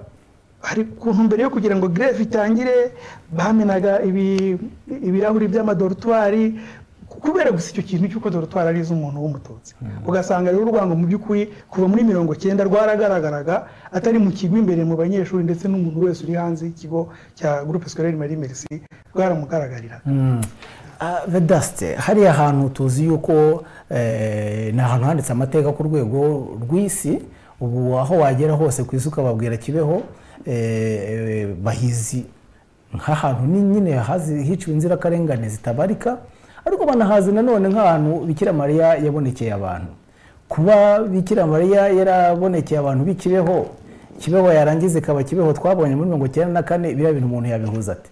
hari ku ntumbero yo kugira ngo greve itangire bamenaga ibi- ibirahuri by'amadorutwari kubera gusa icyo kintu cy'uko dorutwari ari iz'umuntu w'umututsi ugasanga rero urwango mu by'ukuri kuva muri mirongo cyenda rwaragaragaraga atari mu kigo imbere mu banyeshuri ndetse n'umuntu wese uri hanze y'ikigo cya groupe scolaire marie merci rwaramugaragariraga Mm. Ah, vedaste hariya hantu tuzi yuko eh, ni ahantu handitse amateka ku rwego rw'isi ubu aho wagera hose ku isi ukababwira kibeho eh, bahizi nk'ahantu ni- nyine hazi- hiciwe inzirakarengane zitabarika ariko banahazi nanone nk'ahantu bikira mariya yabonekeye abantu kuba bikira mariya yarabonekeye abantu b'ikibeho kibeho yarangiza ikaba kibeho twabonye muri mirongo icyenda na kane biriya bintu umuntu yabihuza ate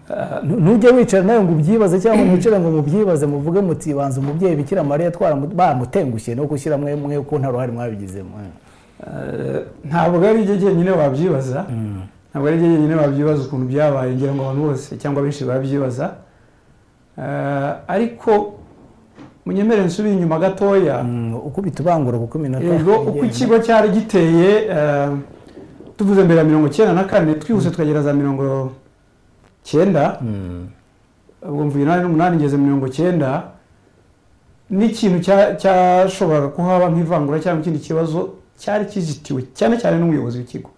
Ah, nu- nujya wicara nawe ngo ubyibaze cyangwa mwicare ngo mubyibaze muvuge muti banza umubyeyi bikira mariya twaramu- bamutengushye no gushyira mwe mwe ko nta ruhare mwabigizemo Eh, ntabwo ari ibyo jyenyine wabyibaza ntabwo ari ibyo jyenyine wabyibaza ukuntu byabaye ngira ngo abantu bose cyangwa benshi babyibaza Eh, ariko munyemere nsubire inyuma gatoya Mm, ukubita ubangura kuko iminota yego uko igenda. ikigo cyari giteye eh, tuvuze mbere ya mirongo icyenda na kane twihuse tukagera za mirongo cyenda Mm, ubwo mvuye inani n'umunani ngeze mirongo cyenda n'ikintu cya- cyashoboraga kuhaba nk'ivangura cyangwa ikindi kibazo cyari kizitiwe cyane cyane n'umuyobozi w'ikigo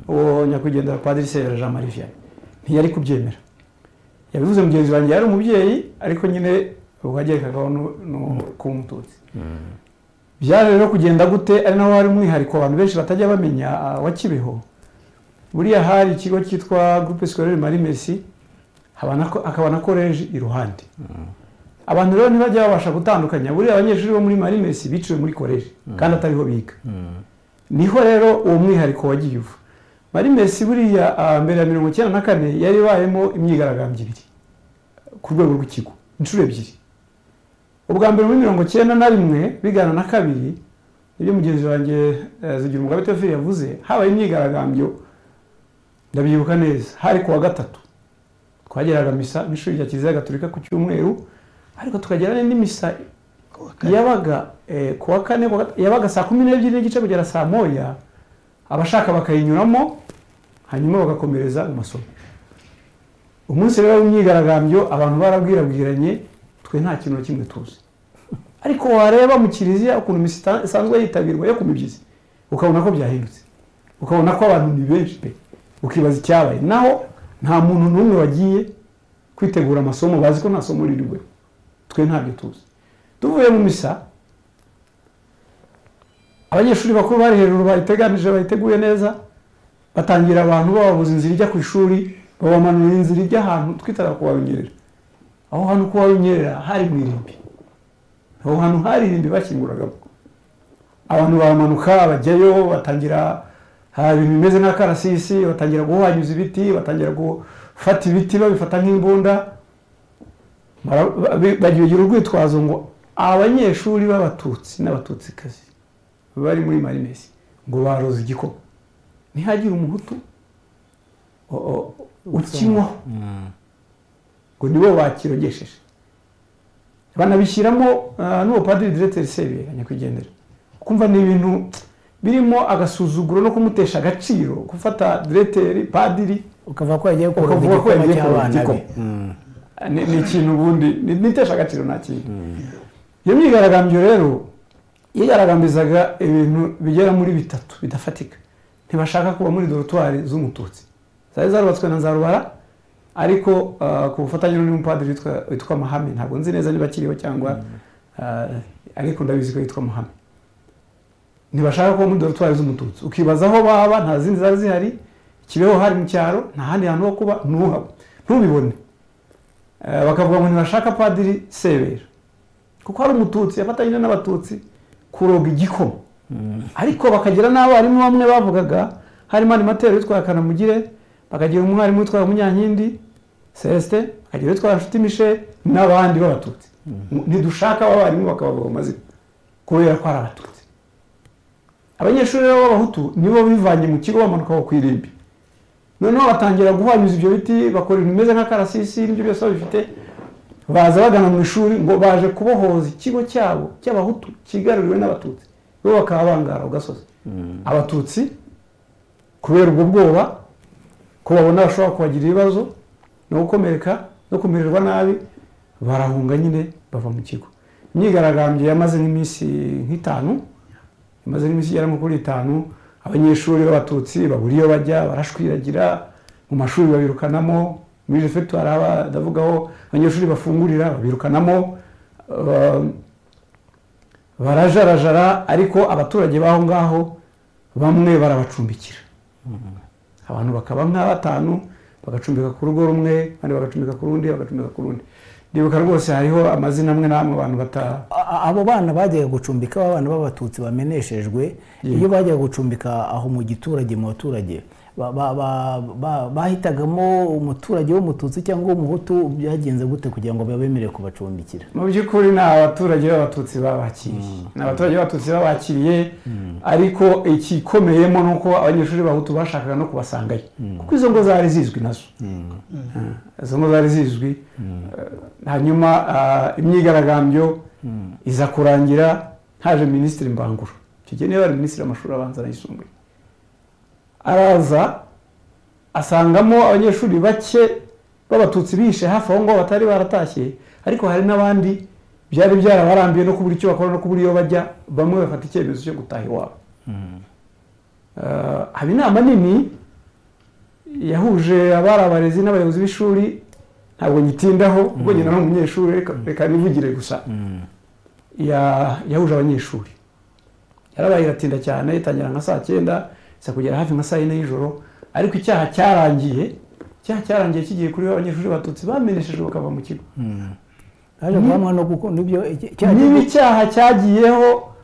uwo nyakwigendera padiri severa jean marie vianney ntiyari kubyemera yabivuze mugenzi wanjye yari umubyeyi ariko nyine ubwo yagerekagaho nu- nu- kuba umututsi byaje rero kugenda gute ari naho hari umwihariko abantu benshi batajya bamenya ah, wa kibeho buriya hari ikigo cyitwa groupe scolaire marie merci haba na ko- hakaba na koleji iruhande abantu rero ntibajya babasha gutandukanya buriya abanyeshuri bo muri marinesi biciwe muri koleji kandi atariho biga niho rero uwo mwihariko wagiye uva marinesi buriya ah, mbere ya mirongo icyenda na kane yari ibayemo imyigaragambyo ibiri ku rwego rw'ikigo inshuro ebyiri ubwa mbere muri mirongo icyenda na rimwe bigana na kabiri nibyo mugenzi wanjye eh, zigira umugabo teofili yavuze habaye imyigaragambyo ndabyibuka neza hari ku wa gatatu twageraga misa n'ishuri rya kiliziya gaturika ku cyumweru ariko tukagera n'indi misa yabaga eh, ku wa kane ku wa gat- yabaga saa kumi n'ebyiri n'igice kugera saa moya abashaka bakayinyuramo hanyuma bagakomereza amasomo umunsi rero w'imyigaragambyo abantu barabwirabwiranye twe nta kintu na kimwe tuzi ariko wareba mu kiliziya ukuntu misa ita- isanzwe yitabirwa yo ku mibyizi ukabona ko byahindutse ukabona ko abantu ni benshi pe ukibaza icyabaye naho nta muntu n'umwe wagiye kwitegura amasomo bazi ko nta somo ririwe twe ntabyo tuzi tuvuye mu misa abanyeshuri bakuru bari hejuru bayiteganije bayiteguye neza batangira abantu bababuza inzira ijya ku ishuri babamanurira inzira ijya ahantu twitara kubarunyerera aho hantu kubarunyerera hari mu irimbi aho hantu hari irimbi bakinguragamo abantu baramanuka bajyayo batangira hari ibintu bimeze nk'akarasisi batangira guhwanyuza ibiti batangira gufata ibiti babifata nk'imbunda Bara- ba- ba- bagira bagira urwitwazo ngo abanyeshuri b'abatutsi n'abatutsikazi bari muri marinesi ngo baroze igikoma ntihagire umuhutu o- o- ukinywaho ngo nibo bakirogesheje banabishyiramo ah, n'ubupadiri direteri sebeye nyakwigendera kumva ni ibintu birimo agasuzuguro no kumutesha agaciro gufata direteri padiri ukavuga ko yagiye koroza Ukavuga ko igikoma yagiye koroza cy'abana be igikoma. ni ni ikintu ubundi ni- nitesha agaciro nta kintu iyo myigaragambyo rero yigaragambirizaga ibintu bigera muri bitatu bidafatika ntibashaka kuba muri dorotwari z'umututsi zari zarubatswe na nzarubara ariko ah, ku bufatanye n'undi mupadiri witwa- witwa mahame ntabwo nzi neza niba akiriho cyangwa ah, ariko ndabizi ko yitwa mahame ntibashaka kuba muri dorotwari z'umututsi ukibaza aho baba nta zindi zari zihari kibeho hari mu cyaro nta handi hantu ho kuba ntuhaba ntubibone Eh, bakavuga ngo ntibashaka padiri sebera kuko hari umututsi yafatanyije n'abatutsi kuroga igikoma ariko bakagira n'abarimu bamwe bavugaga harimo animateri witwa kanamugire bakagira umwarimu witwa munyankindi celestin bakagira witwa nshuti mishe n'abandi b'abatutsi ntidushaka abarimu bakabavuga mu mazina kubera ko ari abatutsi abanyeshuri rero b'abahutu nibo bivanye mu kigo bamanuka aho ku irimbi noneho batangira guhwanyuza ibyo biti bakora ibintu bimeze nk'akarasisi n'ibyo byose babifite baza bagana mu ishuri ngo baje kubohoza ikigo cyabo cy'abahutu kigaruriwe n'abatutsi bo bakaba bangara ku gasozi abatutsi kubera ubwo bwoba ko babona bashobora kubagira ibibazo no gukomereka no kumererwa nabi barahunga nyine bava mu kigo imyigaragambyo yamaze nk'iminsi nk'itanu imaze nk'iminsi igera nko kuri itanu abanyeshuri b'abatutsi babura iyo bajya barashwiragira mu mashuri babirukanamo muri refegitwari aba ndavuga aho abanyeshuri bafungurira babirukanamo eh, barajarajara ariko abaturage b'aho ngaho bamwe barabacumbikira abantu bakaba nka batanu bagacumbika ku rugo rumwe abandi bagacumbika ku rundi bagacumbika ku rundi ndibuka rwose hariho amazina amwe n'amwe abantu bata A- a- abo bana bajyaga gucumbika aba bana b'abatutsi bameneshejwe iyo bajyaga gucumbika aho mu giturage mu baturage ba- ba- ba- ba- bahitagamo umuturage w'umututsi cyangwa w'umuhutu byagenze gute kugira ngo babemerere kubacumbikira mu by'ukuri ni abaturage b'abatutsi babakiriye ni abaturage b'abatutsi babakiriye ariko ikikomeyemo ni uko abanyeshuri b'abahutu bashakaga no kubasangayo kuko izo ngo zari zizwi nazo Ah, izo ngo zari zizwi Eh, hanyuma ah, imyigaragambyo iza kurangira haje minisitiri mbangura icyo gihe niba ari minisitiri w'amashuri abanza n'ayisumbuye araza asangamo abanyeshuri bake b'abatutsi bishe hafi aho ngaho batari baratashye ariko hari n'abandi byari byarabarambiye no kubura icyo bakora no kubura iyo bajya bamwe bafata icyemezo cyo gutaha iwabo Eh, haba inama nini yahuje abari abarezi n'abayobozi b'ishuri ntabwo nyitindaho ubwo nyina ni umunyeshuri reka- reka nivugire gusa ya- yahuje abanyeshuri yarabaye iratinda cyane itangira nka saa cyenda isa kugera hafi nka saa yine y'ijoro ariko icyaha cyarangiye cya cyarangiye kigiye kuri abanyeshuri batutsi bameneshejwe bakava mu kigo haje guhamwa no gukunda ibyo iki- cya- niba icyaha cyagiyeho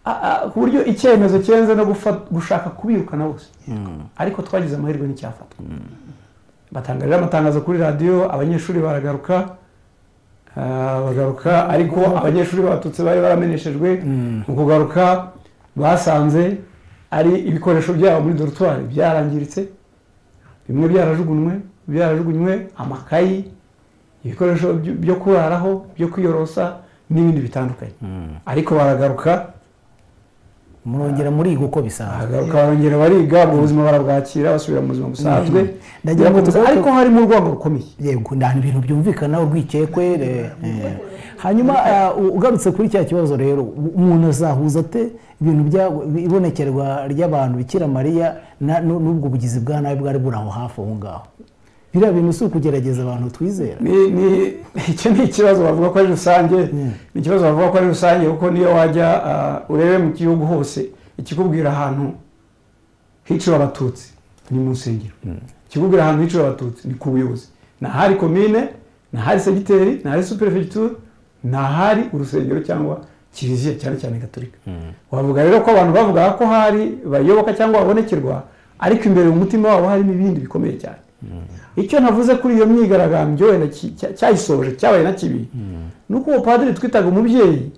a- a- ku buryo icyemezo cyenze no gufa- gushaka kubirukana bose ariko twagize amahirwe n'icyafatwa batangarira amatangazo kuri radiyo abanyeshuri baragaruka ah, bagaruka ariko abanyeshuri b'abatutsi bari barameneshejwe mu kugaruka basanze ari ibikoresho byabo muri dorutwari byarangiritse bimwe byarajugunywe byarajugunywe amakayi ibikoresho by- byo kuraraho byo kwiyorosa n'ibindi bitandukanye ariko baragaruka murongera muriga uko bisanzwe baragaruka barongera bariga mu buzima barabwakira basubira mu buzima busanzwe Ndagira ngo birakomeza, tugaruke- ariko harimo urwango rukomeye yego nta bintu byumvikana urwikekwe eh, eh. hanyuma ah, u- ugarutse kuri cya kibazo rero u- umuntu azahuza ate ibintu bya ibonekerwa ry'abantu bikira mariya na- n'u- n'ubwo bugizi bwa nabi bwari buri aho hafi aho ngaho biriya bintu si ukugerageza abantu twizera Ni- ni- icyo ni ikibazo bavuga ko ari rusange ni ikibazo bavuga ko ari rusange kuko niyo wajya ah, urebe mu gihugu hose ikikubwira ahantu hiciwe abatutsi ni mu nsengero ikikubwira ahantu hiciwe abatutsi ni ku buyobozi ni ahari komine ni ahari segiteri ni ahari superefegitura ni ahari urusengero cyangwa kiliziya cyane cyane gaturika wavuga rero ko abantu bavugaga ko hari bayoboka cyangwa babonekerwa ariko imbere mu mutima wabo harimo ibindi bikomeye cyane icyo navuze kuri iyo myigaragambyo wenda ki- cya- cyayisoje cyabaye na kibi ni uko uwo padiri twitaga umubyeyi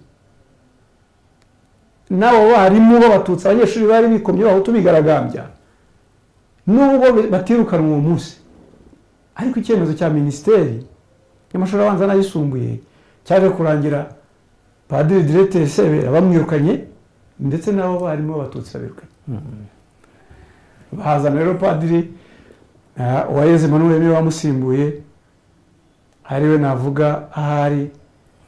n'abo barimu b'abatutsi abanyeshuri bari bikomye abahutu bigaragambya n'ubwo bi- batirukanwa uwo munsi ariko icyemezo cya minisiteri y'amashuri abanza n'ayisumbuye cyaje kurangira padiri diregiteri sebera bamwirukanye ndetse n'abo barimu b'abatutsi babirukanye bahazana rero padiri ah, uwayeze manuel niwe wamusimbuye ariwe navuga ahari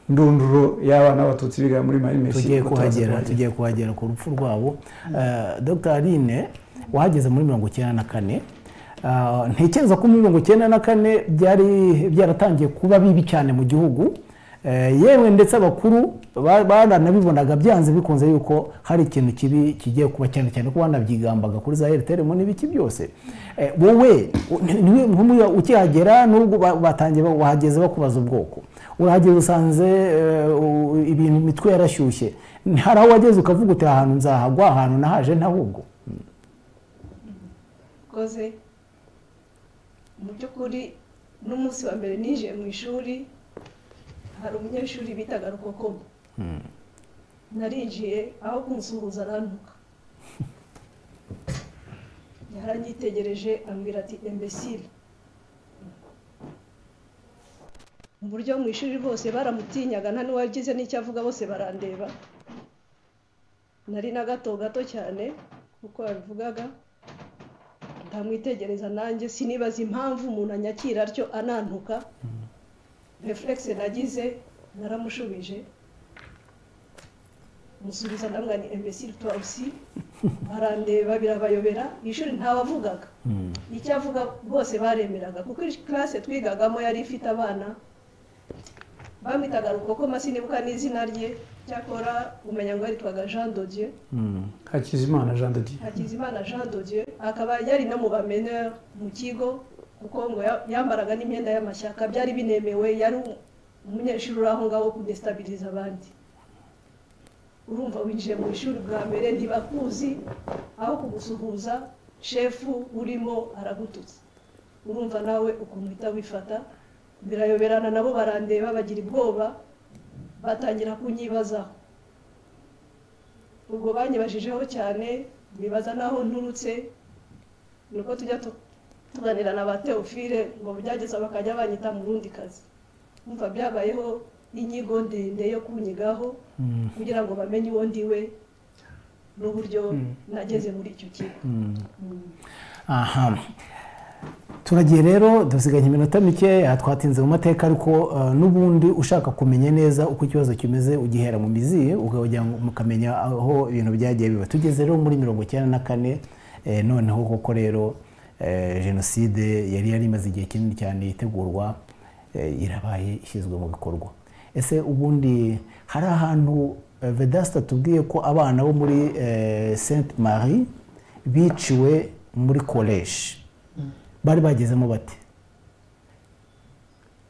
ndunduro y'abana b'abatutsi biga muri marimesi tugiye kuko turaza kuhagera tugiye kuhagera ku rupfu rwabo Eh, dr aline wahageze muri mirongo icyenda na kane Ah, ntekereza ko muri mirongo icyenda na kane byari byaratangiye kuba bibi cyane mu gihugu Eh, yewe ndetse abakuru ba- baranabibonaga byanze bikunze yuko hari ikintu kibi kigiye kuba cyane cyane ko banabyigambaga kuri za airtel mu n'ibiki byose Eh, wowe u- ni- niwe nk'umuya- ukihagera n'ubwo ba- batangiye ba- wahageze bakubaza ubwoko urahageze usanze eh, u- ibintu imitwe yarashyushye hari aho wageze ukavuga uti ahantu nzahagwa ahantu nahaje ntahubwo koze mu by'ukuri n'umunsi wa mbere ninjiye mu ishuri hari umunyeshuri bitaga rukokomo narinjiye aho kumusuhuza arantuka yaranyitegereje ambwira ati imbesire mu buryo mu ishuri bose baramutinyaga nta n'uwagize n'icyo avuga bose barandeba nari na gato gato cyane kuko yabivugaga ntamwitegereza nanjye sinibaza impamvu umuntu anyakira atyo anantuka refuregisi nagize naramushubije musubiza namwe ni imbesire tawusi barandeba birabayobera iyi shuri ntawavugaga icyo avuga bose baremeraga kuko iyi classe twigagamo yari ifite abana bamwitaga rukokoma sinibuka n'izina rye cyakora umenya ngo yitwaga jean dodier hakizimana jean de dieu Hakizimana Jean de Dieu akaba yari no mu bamenera mu kigo kuko ngo ya- yambaraga n'imyenda y'amashyaka byari binemewe yari um- umunyeshuri uri aho ngaho wo kudestabiliza abandi urumva winjiye mu ishuri bwa mbere ntibakuzi aho kugusuhuza shefu urimo aragututse urumva nawe ukuntu uhita wifata birayoberana nabo barandeba bagira ubwoba batangira kunyibazaho ubwo banyibajijeho cyane bibaza n'aho nturutse ni uko tujya tu- tuganira na ba teofile ngo byageza bakajya banyita mu rundi kazi umva byabayeho inyigo ndende yo kunyigaho kugira ngo bamenye uwo ndiwe n'uburyo nageze muri icyo kigo aha turagiye rero dusiganye iminota mike twatinze mu mateka ariko eh, n'ubundi ushaka kumenya neza uko ikibazo kimeze ugihera mu mizi ukajya mukamenya aho ibintu byagiye biba tugeze rero muri mirongo icyenda na kane eh, noneho koko rero eh, jenoside yari yari imaze igihe kinini cyane itegurwa eh, irabaye ishyizwe mu bikorwa ese ubundi hari ahantu eh, vedasta tubwiye ko abana bo muri sainte marie biciwe muri koleji bari bagezemo bate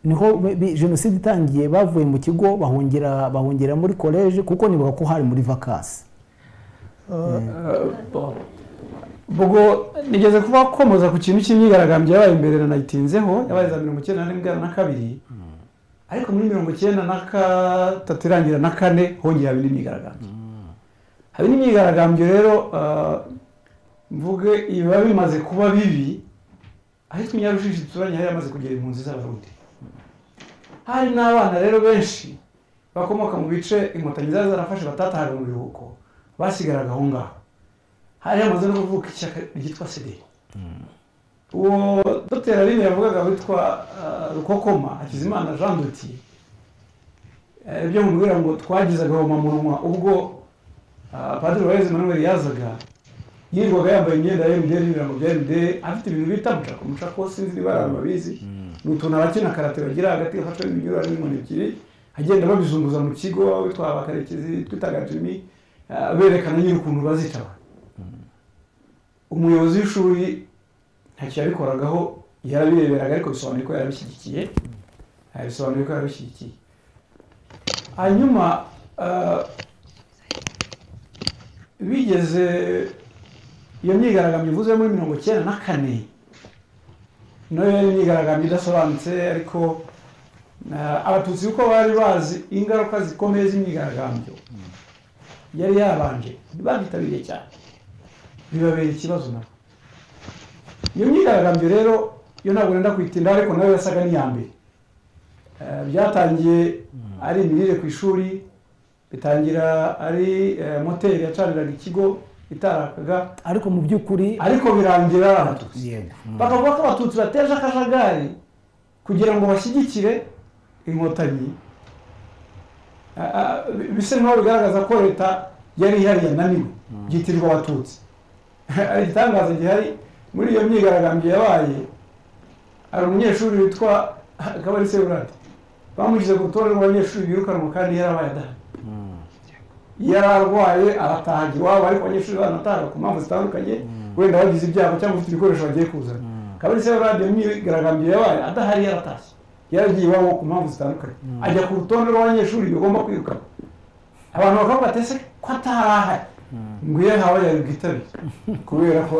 niho bi- bi- jenoside itangiye bavuye mu kigo bahungira bahungira muri koleji kuko nibuka ko hari muri vakasi ubwo nigeze kuba komoza ku kintu cy'imyigaragambyo yabaye imbere na nayitinzeho yabaye za mirongo icyenda na rimwe na kabiri ariko muri mirongo icyenda na gatatu irangira na kane hongeye haba indi myigaragambyo haba indi myigaragambyo rero ah, mvuge ibiba bimaze kuba bibi ahitwa inyarushishi duturanye hari hamaze kugera impunzi z'abarundi hari n'abana rero benshi bakomoka mu bice inkotanyi zari zarafashe batatahaga mu biruhuko basigaraga aho ngaho hari hamaze no kuvuka ishyaka ryitwa sederi uwo dr aline yavugaga witwa ah, rukokoma hakizimana jean duti ibyo mubwira ngo twagize agahomamunwa ubwo ah, padiri waheze manuel yazaga yirirwaga yambaye imyenda ya mdr n'ibirango bya mdr afite ibintu bita mucako mucako sinzi niba abantu babizi ni utuntu abakina karate bagira hagati gafashwe n'ibinyurane n'inkoni ebyiri agenda babizunguza mu kigo witwa abakarekezi twitaga jimmy ah, berekana nyine ukuntu bazitaba umuyobozi w'ishuri ntacyo yabikoragaho yarabireberaga ariko bisobanuye ko yarabishyigikiye Ah, bisobanuye ko yarabishyigikiye hanyuma ah, bigeze iyo myigaragambyo ivuze muri mirongo icyenda na kane nayo yari imyigaragambyo idasobanutse ariko ah, abatutsi kuko bari bazi ingaruka zikomeye z'imyigaragambyo yari yabanje ntibabyitabiriye cyane bibabera ikibazo nabo iyo myigaragambyo rero yo ntabwo nenda kuyitinda ariko nayo yasaga n'iya mbere Eh, byatangiye ari imirire ku ishuri bitangira ari eh, moteri yacaniraga ikigo itarakaga ariko mu by'ukuri ariko birangira ari abatutsi yego mm. bakavuga ko abatutsi bateje akajagari kugira ngo bashyigikire inkotanyi Ah, ah, bi- bisa nk'aho bigaragaza ko leta yari ihari yananiwe byitirirwa abatutsi igitangaza gihari muri iyo myigaragambyo yabaye hari umunyeshuri witwa kabari seburade bamushyize ku rutonde rw'abanyeshuri birukanwa kandi yarabaye adahari yari arwaye aratahaga iwabo ariko abanyeshuri banatahaga ku mpamvu zitandukanye wenda bagize ibyago cyangwa ufite ibikoresho bagiye kuzana kabiri se radiyo myigaragambyo yabaye adahari yaratashye yaragiye iwabo ku mpamvu zitandukanye ajya ku rutonde rw'abanyeshuri bagomba kwirukanwa abantu bakavuga ati ese ko atari ahari ngo iyo yahawe yari bwitabire kubera ko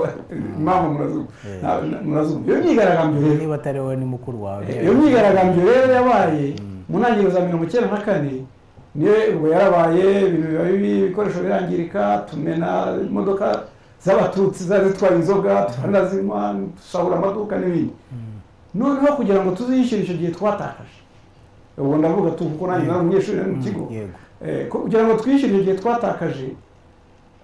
impamvu murazumva na- na- murazumva iyo myigaragambyo rero niba atari wowe ni mukuru wawe iyo myigaragambyo rero yabaye mu ntangiriro za mirongo icyenda na kane niyo ubwo yarabaye ibintu biba bibi ibikoresho birangirika tumena imodoka z'abatutsi zari zitwaye inzoga turanazima dusahura amaduka n'ibindi noneho kugira ngo tuzishyure icyo gihe twatakaje ubu ndavuga tu kuko nanjye nari umunyeshuri nari mu kigo yego Eh, ko- kugira ngo twishyure igihe twatakaje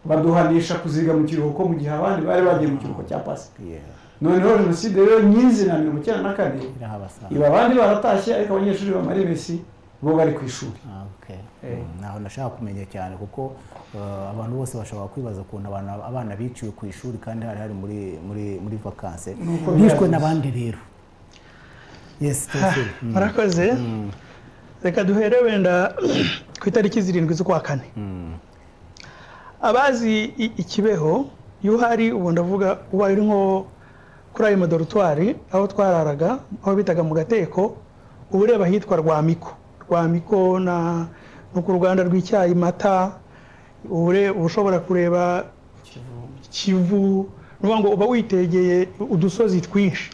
baduhanisha kuziga mu kiruhuko mu gihe abandi bari bagiye mu kiruhuko cya pasika yego noneho jenoside rero nyirizina mirongo icyenda na kane irahabasanga iba abandi baratashye ariko abanyeshuri bamara iminsi bo bari ku ishuri Ah, okay. Eh. Mm, naho nashaka kumenya cyane kuko uh, abantu bose bashobora kwibaza ukuntu abana- abana biciwe ku ishuri kandi hari hari muri muri muri vakanse Nuko bishwe byagenze. n'abandi rero yes Tofil. Mm. murakoze reka duhere wenda ku itariki zirindwi z'ukwa kane Mm. abazi i- ikibeho iyo uhari ubu ndavuga uba uri nko kuri ayo madoritwari aho twararaga aho bitaga mu gateko uba ureba ahitwa rwamiko rwamiko na no ku ruganda rw'icyayi mata uba ure- uba ushobora kureba kivu ni ukuvuga ngo uba witegeye udusozi twinshi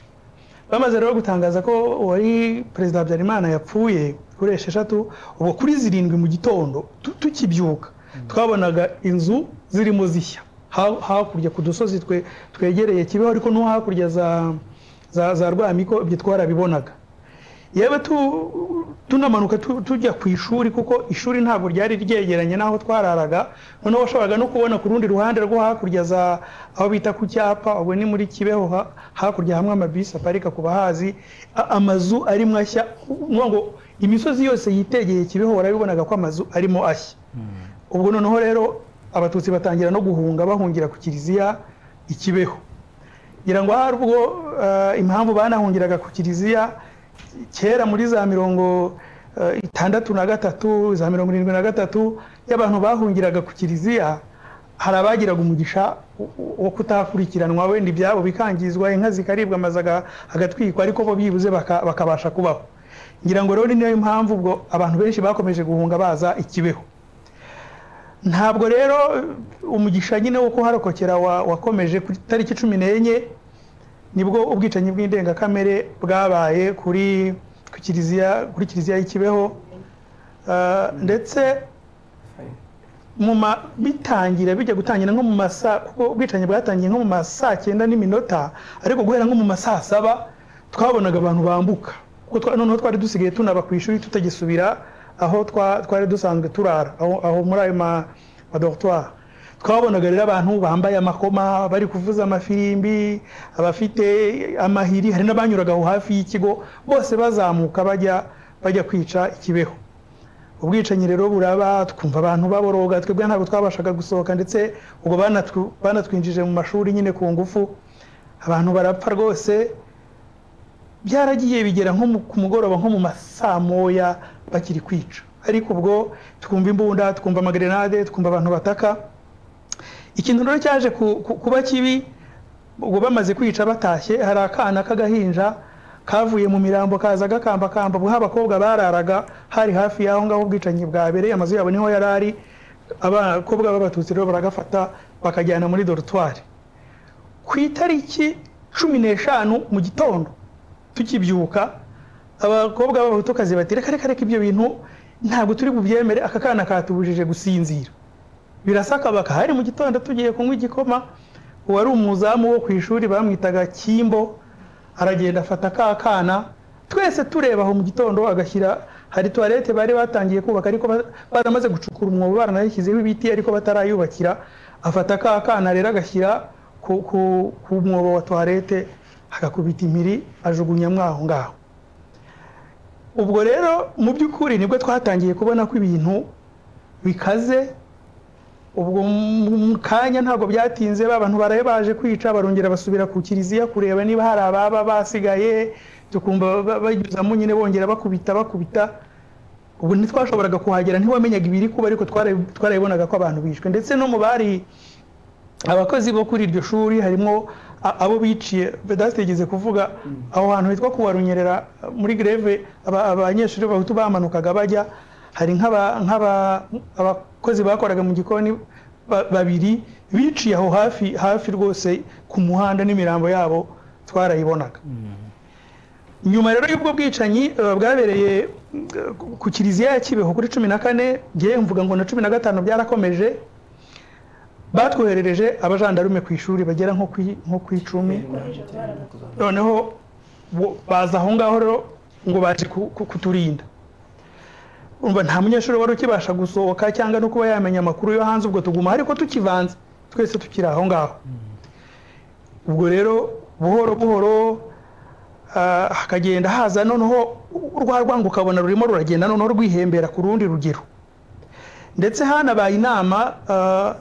bamaze rero gutangaza ko uwari perezida habyarimana yapfuye kuri esheshatu ubu kuri zirindwi mu gitondo tu- tukibyuka twabonaga inzu zirimo zishya Ha- hakurya ku dusozi twe- twegereye kibeho ariko no hakurya za za za rwamiko ibyo twarabibonaga yewe tu- tunamanuka tu- tujya ku ishuri kuko ishuri ntabwo ryari ryegeranye n'aho twararaga noneho washoboraga no kubona ku rundi ruhande rwo hakurya za aho bita ku cyapa ubwo ni muri kibeho ha- hakurya hamwe amabisi aparika ku bahazi a- amazu arimo ashya ni ngo imisozi yose yitegeye kibeho warabibonaga ko amazu arimo ashya ubwo noneho rero abatutsi batangira no guhunga bahungira ku kiliziya ikibeho ngira ngo hari ubwo eh, impamvu banahungiraga ku kiliziya kera muri za mirongo eh, itandatu na gatatu za mirongo irindwi na gatatu iyo abantu bahungiraga ku kiliziya hari abagiraga umugisha wo- wo kutakurikiranwa wenda ibyabo bikangizwa inka zikaribwa amazu aga- agatwikwa ariko bo byibuze baka- bakabasha kubaho ngira ngo rero ni nayo mpamvu ubwo abantu benshi bakomeje guhunga baza ikibeho ntabwo rero umugisha nyine wo kuharokokera wa- wakomeje ku itariki cumi n'enye nibwo ubwicanyi bw'indengakamere bwabaye kuri ku kiliziya kuri kiliziya y'i Kibeho Ah, ndetse mu ma- bitangira bijya gutangira nko mu masaa kuko ubwicanyi bwatangiye nko mu masaa cyenda n'iminota ariko guhera nko mu masaa saba twabonaga abantu bambuka kuko twa- noneho twari dusigaye tunaba ku ishuri tutagisubira aho twa- twari dusanzwe turara aho aho muri ayo ma dortoir twabonaga rero abantu bambaye amakoma bari kuvuza amafirimbi abafite amahiri hari n'abanyuraga aho hafi y'ikigo bose bazamuka bajya bajya kwica ikibeho ubwicanyi rero buraba twumva abantu baboroga twebwe ntabwo twabashaga gusohoka ndetse ubwo banatwu- banatwinjije mu mashuri nyine ku ngufu abantu barapfa rwose byaragiye bigera nko mu- ku mugoroba nko mu masaa moya bakiri kwica ariko ubwo twumva imbunda twumva amagerenade twumva abantu bataka ikintu rero cyaje ku- ku- kuba kibi ubwo bamaze kwica batashye hari akana k'agahinja kavuye mu mirambo kaza gakambakamba ubwo abakobwa bararaga hari hafi y'aho ngaho ubwicanyi bwabereye amazu yabo niho yari ari abakobwa b'abatutsi rero baragafata bakajyana muri dorutwari ku itariki cumi n'eshanu mu gitondo tukibyuka abakobwa b'abahutukazi bati reka reka reka ibyo bintu ntabwo turi bubyemere aka kana katubujije gusinzira birasakabaka hari mu gitondo tugiye kunywa igikoma uwari umuzamu wo ku ishuri bamwitaga kimbo aragenda afata ka kana twese tureba aho mu gitondo agashyira hari tuwarete bari batangiye kubaka ariko ba- baramaze gucukura umwobo baranayishyizeho ibiti ariko batarayubakira afata ka kana rero agashyira ku, ku, ku mwobo wa tuwarete agakubita impiri ajugunyamo aho ngaho ubwo rero mu by'ukuri nibwo twatangiye kubona ko ibintu bikaze ubwo mu kanya ntabwo byatinze ba bantu baraye baje kwica barongera basubira ku kiliziya kureba niba hari ababa basigaye tukumva ba- banyuzamo nyine bongera bakubita bakubita ubu ntitwashoboraga kuhagera ntiwamenyaga ibiri kuba ariko twara- twarayibonaga ko abantu bishwe ndetse no mu bari abakozi bo kuri iryo shuri harimo a- abo biciye badategeze kuvuga aho hantu hitwa kuwa runyerera muri greve aba- abanyeshuri bahutu bamanukaga bajya hari nk'aba- nk'aba- abakozi bakoraga mu gikoni ba- babiri biciye aho hafi hafi rwose ku muhanda n'imirambo yabo twarayibonaga nyuma rero y'ubwo bwicanyi eh, bwabereye mm, ku- ku kiliziya ya kibeho kuri cumi na kane ngewe mvuga ngo na cumi na gatanu byarakomeje batwoherereje abajandarume ku ishuri bagera nko ku i- nko ku icumi noneho bo- baza aho ngaho rero ngo baje ku- ku- kuturinda umva nta munyeshuri wari ukibasha gusohoka cyangwa no kuba yamenya amakuru yo hanze ubwo tuguma ariko tukivanze twese tukiri aho ngaho ubwo rero buhoro buhoro ah, hakagenda haza noneho rwa rwango ukabona rurimo ruragenda noneho rwihembera ku rundi rugero ndetse hanabaye inama ah,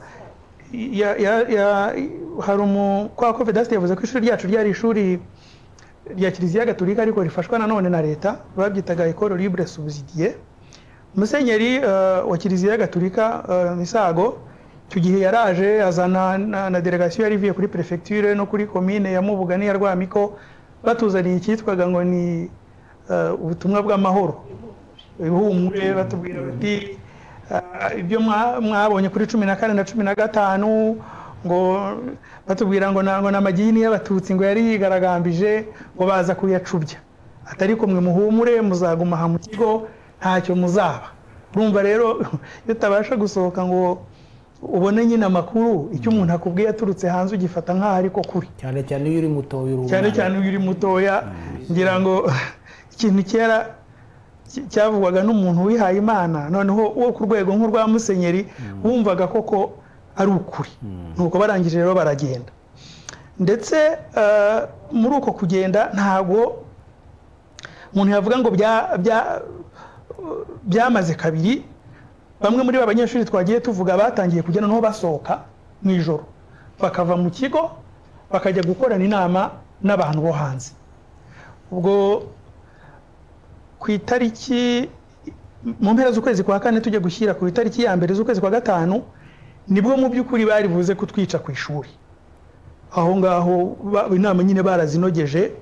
ya, ya, ya, hari umu kwa ko vedasite yavuze ko ishuri ryacu ryari ishuri rya kiliziya gatolika ariko rifashwa nanone na leta babyitaga ekoro libre subsidie musenyeri uh, wa kiliziya gatolika uh, misago icyo gihe yaraje azana na, na delegation yari ivuye kuri prefecture no kuri commune ya mubuga n'iya rwamiko batuzaniye icyitwaga ngo ni uh, ubutumwa bw'amahoro ihumure batubwira bati "Ah, ibyo mwa- mwabonye kuri cumi na kane na cumi na gatanu ngo batubwira ngo na- ngo ni amagini y'abatutsi ngo yari yigaragambije ngo baza kuyacubya atari kumwe muhumure muzaguma aha mu kigo ntacyo muzaba urumva rero iyo utabasha gusohoka ngo ubone nyine amakuru icyo umuntu akubwiye aturutse hanze ugifata nk'aho ariko kuri cyane cyane iyo uri muto y'uruhu cyane cyane iyo uri mutoya ngira ngo ikintu kera ki- cyavugwaga n'umuntu wihaye imana noneho wo ku rwego nk'urwa musenyeri wumvaga koko ari ukuri nuko barangije rero baragenda ndetse eh, muri uko kugenda ntabwo umuntu yavuga ngo bya- bya- byamaze kabiri bamwe muri ba banyeshuri twagiye tuvuga batangiye kujya noneho basohoka mu ijoro bakava mu kigo bakajya gukorana inama n'abantu bo hanze ubwo ku itariki mu mpera z'ukwezi kwa kane tujya gushyira ku itariki ya mbere z'ukwezi kwa gatanu nibwo mu by'ukuri bari buze kutwica ku ishuri aho ngaho ba- inama nyine barazinogeje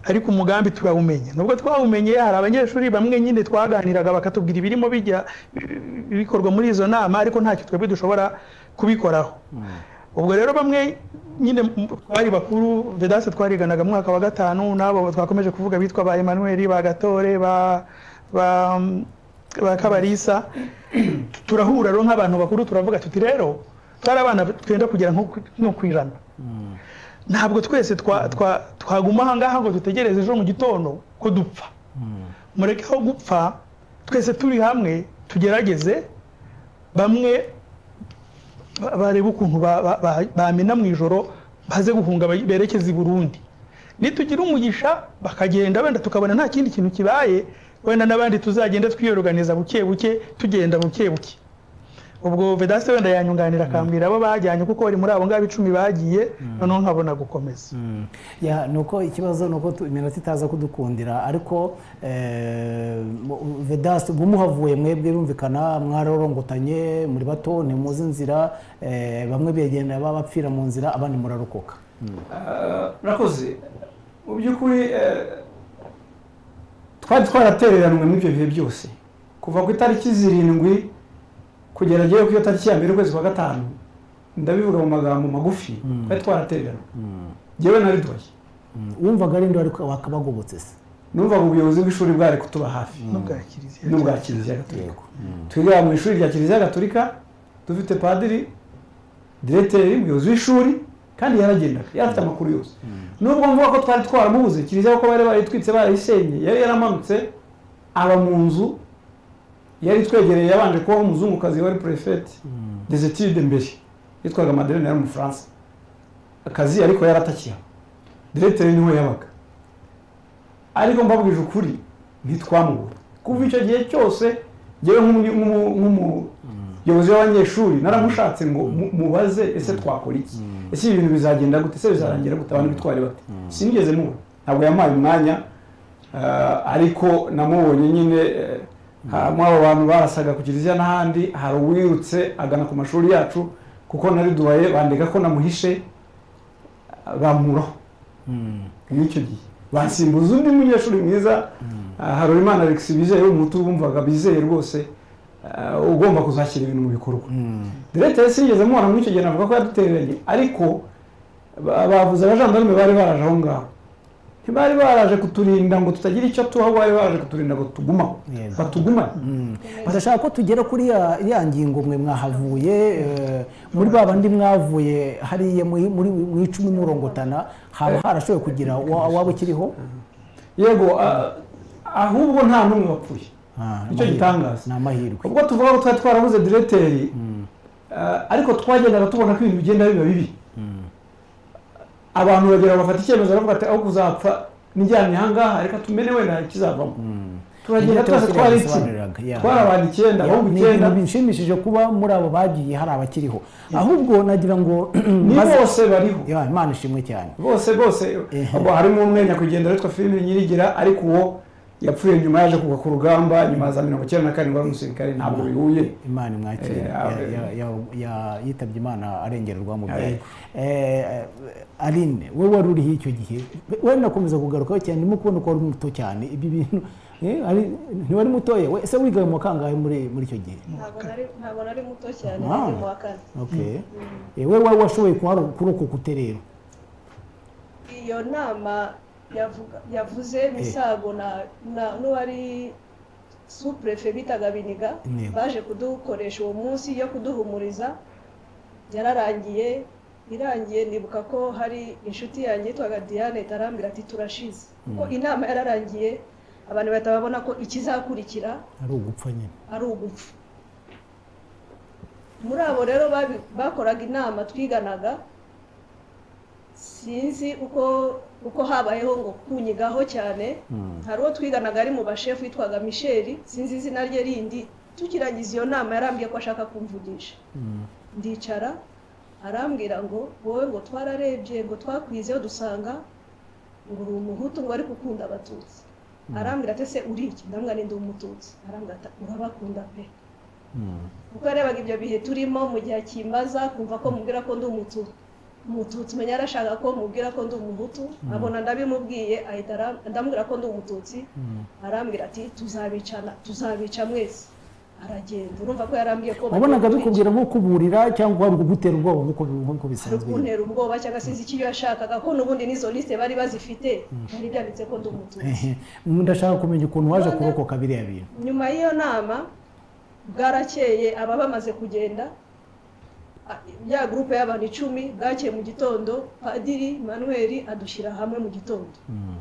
ariko umugambi turawumenya nubwo twawumenye hari abanyeshuri bamwe nyine twaganiraga bakatubwira ibirimo bijya bikorwa muri izo nama ariko ntacyo twebwe dushobora kubikoraho ubwo rero bamwe nyine twari bakuru vedase twariganaga mu mwaka wa gatanu n'abo twakomeje kuvuga bitwa ba Emmanuel ba gatore ba ba kabarisa turahura rero nk'abantu bakuru turavuga tuti rero twari abana twenda kugera nko ku ijana ntabwo twese twaguma ahangaha ngo dutegereze ejo mu gitondo ko dupfa mureke aho gupfa twese turi hamwe tugerageze bamwe bareba ukuntu bamena mu ijoro baze guhunga berekeza i burundi nitugira umugisha bakagenda wenda tukabona nta kindi kintu kibaye wenda n'abandi tuzagenda twiyoruganiza buke buke tugenda buke buke ubwo vedase wenda yanyunganira akambwira abo bajyanye kuko bari muri abo ngabo icumi bagiye noneho nkabona gukomeza ni uko ikibazo ni uko iminota itaza kudukundira ariko vedase ubwo muhavuye mwebwe birumvikana mwarorongotanye muri bato ni muzi inzira bamwe bigenda bapfira mu nzira abandi murarokoka murakoze mu by'ukuri twari twaratereranywe muri ibyo bihe byose kuva ku itariki zirindwi kugera agiye ku iyo tariki ya mbere ukwezi kwa gatanu ndabivuga mu magambo magufi twari twaratererana ngewe na ridoye wumvaga ari ndo ariko wakabagobotse se numvaga ubuyobozi bw'ishuri bwari kutuba hafi n'ubwa kiliziya n'ubwa kiliziya gatolika twiga mu ishuri rya kiliziya gatolika dufite padiri direteri umuyobozi w'ishuri kandi yaragendaga yarafite amakuru yose nubwo mvuga ko twari twaramubuze kiliziya kuko bari barayitwitse barayisenye yari yaramanutse aba mu nzu yari twegereye yabanje kubaho umuzungukazi wari perefeti dezetide mbere yitwaga maderine yari umufaransa akazi ariko yaratakiyeho direteri niwe yabaga ariko mbabwije ukuri ntitwamubura kuva icyo gihe cyose ngewe nk'umuyobozi w'abanyeshuri naramushatse ngo mubaze ese twakora iki ese ibi bintu bizagenda gute ese bizarangira gute abantu bitwara bate sinigeze mubona ntabwo yampaye umwanya ariko namubonye nyine muri abo bantu barasaga ku kiliziya n'ahandi hari uwirutse agana ku mashuri yacu kuko nari duhaye bandega ko namuhishe bamuraho n'icyo gihe basimbuza undi munyeshuri mwiza hari imana alexi bizeye w'umutu bumvaga bizeye rwose ugomba kuzashyira ibintu mu bikorwa diregiteri sinigeze mubona muri icyo gihe navuga ko yadutereranye ariko bavuze abajandarume bari baraje aho ngaho ntibari baraje kuturinda ngo tutagira icyo tuha bari baraje kuturinda ngo tugumaho batugumane bashaka ko tugera kuri ya ya ngingo mwe mwahavuye muri ba bandi mwavuye hariya muri mu icumi murongotana haba harashoboye kugira waba ukiriho yego ahubwo nta n'umwe wapfuye nicyo gitangaza ni amahirwe ubwo tuvuga ko twari twarabuze direteri ariko twagendaga tubona ko ibintu bigenda biba bibi abantu bagera bafata icyemezo baravuga ati aho kuzapfa nijyanye ahangaha reka tumene wenda ikizavamo turagenda twese twari icumi twari abantu icyenda ahubwo icyenda ibintu bishimishije kuba muri abo bagiye hari abakiriho ahubwo nagira ngo ni bose bariho Ya, imana ishimwe cyane bose bose abo harimo umwe nyakwigendera witwa filime nyirigira ariko uwo yapfuye nyuma yaje kugwa ku rugamba nyuma ya za mirongo icyenda na karindwi wari umusirikare ntabwo bihuye imana imwakire Eh, Ya- ya- ya- ya- yitabye imana arengererwa mu byari Eh, aline we wari uriho icyo gihe we nakomeza kugarukaho cyane ndimo kubona ko wari muto cyane ibi bintu eh, ari- ntiwari mutoya we- ese wigaye mu wa kangahe muri muri icyo gihe ntabwo nari- ntabwo nari muto cyane Wow. nari mu wa kane okay Eh, we wari washoboye kuharo- kurokoka uterero iyo nama yavuga- yavuze misago na na- n'uwari supurefe bitaga biniga Yego. baje kudukoresha uwo munsi yo kuduhumuriza yararangiye irangiye nibuka ko hari inshuti yanjye yitwaga diane itarambira ati turashize kuko inama yararangiye abantu bahita babona ko ikizakurikira ari ugupfa nyine ari ugupfa muri abo rero babi- bakoraga inama twiganaga sinzi uko uko habayeho ngo kunyigaho cyane hari uwo twiganaga ari mu bashefu witwaga misheli sinzi izina rye rindi tukirangiza iyo nama yarambwiye ko ashaka kumvugisha ndicara arambwira ngo wowe ngo twararebye ngo twakwizeho dusanga ngo uri umuhutu ngo ariko ukunda abatutsi arambwira ati ese uri iki ndambwira ni ndi umututsi arambwira ati urabakunda pe kuko yarebaga ibyo bihe turimo mu gihe akimbaza kumva ko mubwira ko ndi umututsi umututsi umenya arashaka ko mubwira ko ndi umuhutu abona ndabimubwiye ahita ara- ndamubwira ko ndi umututsi arambwira ati tuzabicana tuzabica mwese aragenda urumva ko yarambwiye ko wabonaga bakwica. bikubwira nko kuburira cyangwa ari ukugutera ubwoba nk'uko nk'uko bisanzwe kuntera ubwoba cyangwa se ikiyo yashakaga ko n'ubundi n'izo lisite bari bazifite byari byanditse ko ndi umututsi Ehe. ndashaka kumenya ukuntu waje kurokoka biriya bintu nyuma y'iyo nama bwarakeye aba bamaze kugenda a- ya gurupe y'abantu icumi bwakeye mu gitondo padiri manuel adushyira hamwe mu gitondo Mm.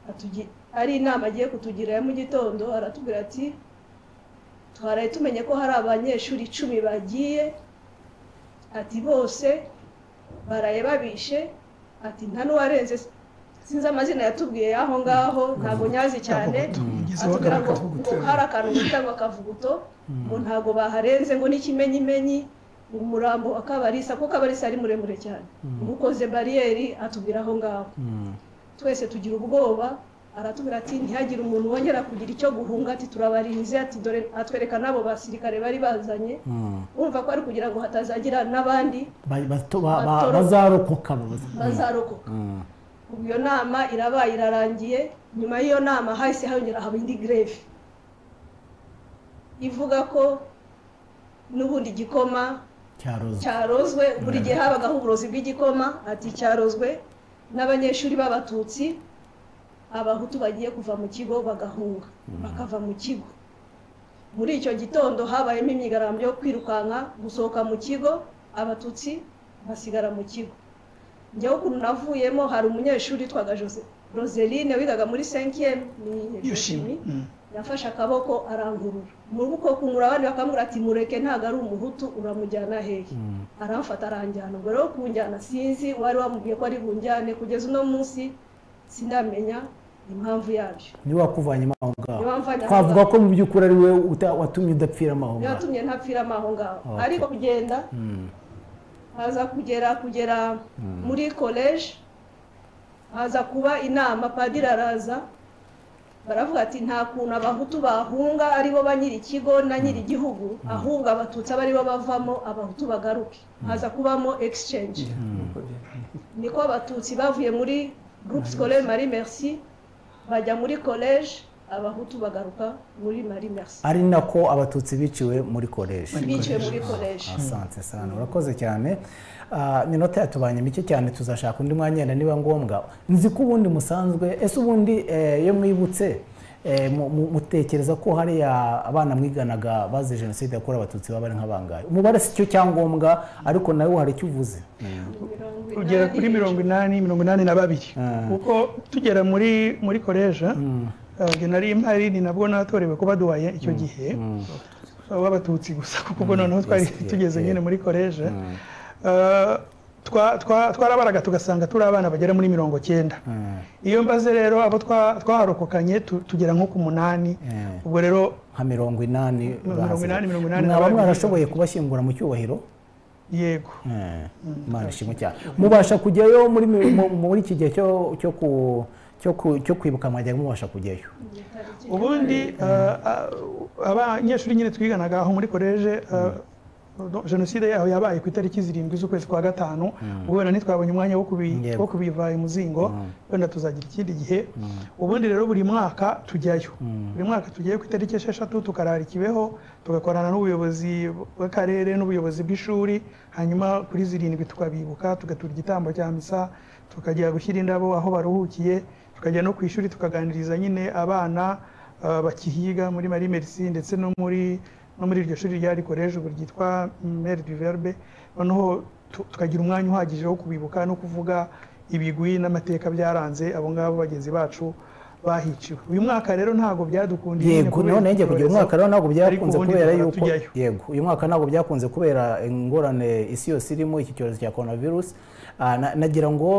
atugi- ari inama agiye kutugira ya mu gitondo aratubwira ati twaraye tumenye ko hari abanyeshuri icumi bagiye ati bose baraye babishe ati nta n'uwarenze sinzi amazina yatubwiye y'aho ngaho ntabwo nyazi cyane Umugizi atubwira ngo w'akavuguto. ngo hari akantu bita ngo akavuguto ngo ntabwo baharenze ngo n'ikimenyimenyi ngo umurambo wa kabarisa kuko kabarisa ari muremure cyane ngo ukoze bariyeri atubwira aho ngaho twese tugira ubwoba aratubwira ati ntihagire umuntu wongera kugira icyo guhunga ati turabarinze ati dore atwereka n'abo basirikare bari bazanye urumva ko ari kugira ngo hatazagira n'abandi Ba- bato- ba- ba- Batoro- bazarokoka baza- bazarokoka ubu iyo nama irabaye irarangiye nyuma y'iyo nama hahise hongera haba indi greve ivuga ko n'ubundi igikoma cyarozwe cyarozwe buri gihe habagaho uburozi bw'igikoma ati cyarozwe n'abanyeshuri b'abatutsi abahutu bagiye kuva mu kigo bagahunga bakava mu kigo muri icyo gitondo habayemo imyigarambyo yo kwirukanka gusohoka mu kigo abatutsi basigara mu kigo njyewe ukuntu navuyemo hari umunyeshuri witwaga Jose- roseline wigaga muri senkiyemu ni yishimye yoshimi yafashe akaboko arangurura muri uko kungura abandi bakamubwira ati mureke ntabwo ari umuhutu uramujyana hehe aramfata aranjyana ubwo rero kunjyana sinzi wari wamubwiye ko ari bunjyane kugeza uno munsi sinamenya impamvu yabyo niwe wakuvanyemo aho ngaho Niwe wamvanyemo twavuga aho ko mu by'ukuri ari we uta- watumye udapfiramo aho niyo ngaho yatumye ntapfiramo aho ngaho Okay. ariko kugenda Mm. haza kugera kugera muri koleji haza kuba inama padiri araza baravuga ati nta kuntu abahutu bahunga ari bo ba nyiri ikigo na nyiri igihugu ahubwo abatutsi aba aribo bavamo abahutu bagaruke haza kubamo exchange niko abatutsi bavuye muri groupe scolaire marie merci bajya muri koleji abahutu bagaruka muri marie merci ari nako abatutsi biciwe muri koleji biciwe muri koleji asanze sana urakoze cyane Ah, iminota yatubanye mike cyane tuzashaka undi mwanya wenda niba ngombwa nzi ko ubundi musanzwe ese ubundi eh, iyo mwibutse eh, mu- mu- mutekereza ko hariya abana mwiganaga bazize jenoside yakorewe abatutsi baba ari nk'abangahe umubare si cyo cyangombwa ariko nawe hari icyo uvuze Mirongo ugera inani. kuri mirongo inani mirongo inani na babiri kuko tugera muri muri koleja genari impari ni nabwo natorewe kuba duwaye icyo gihe w'abatutsi gusa kuko ubwo noneho twari tugeze nyine muri koleja twarabaraga tugasanga turi abana bagera muri mirongo cyenda iyo mbaze rero abo twa- twaharokokanye tu- tugera nko ku munani ubwo rero nka mirongo inani Mirongo inani, bahaze. mirongo inani na mwaba babiri. mwarashoboye kubashyingura mu cyubahiro yego Eh, Imana ishimwe cyane mubasha kujyayo muri mi- mu- muri iki gihe cyo cyo ku- cyo ku- cyo kwibuka mwajyaga mubasha kujyayo ubundi ah, ah, abanyeshuri nyine twiganaga aho muri koleje ah, jenoside yaho yabaye ku itariki zirindwi z'ukwezi kwa gatanu ubwo wenda ntitwabonye umwanya wo kubi- Yego. wo kubiva imuzingo wenda tuzagira ikindi gihe ubundi rero buri mwaka tujyayo buri mwaka tujyayo ku itariki esheshatu tukarara i kibeho tugakorana n'ubuyobozi bw'akarere n'ubuyobozi bw'ishuri hanyuma kuri zirindwi tukabibuka tugatura igitambo cya misa tukajya gushyira indabo aho baruhukiye tukajya no ku ishuri tukaganiriza nyine abana ah, bakihiga muri Marie Merci ndetse no muri no muri iryo shuri ryari college ubu ryitwa Mer du Verbe noneho tu- tukagira umwanya uhagije wo kubibuka no kuvuga ibigwi n'amateka byaranze abo ngabo bagenzi bacu bahiciwe uyu mwaka rero ntabwo byadukundiye nyine yego kubera naho nanjye kugira icyorezo, umwaka rero ntabwo byakunze ariko ubundi kubera duhora yuko tujyayo. yego uyu mwaka ntabwo byakunze kubera ingorane isi yose irimo iki cyorezo cya coronavirus Ah, na- nagira ngo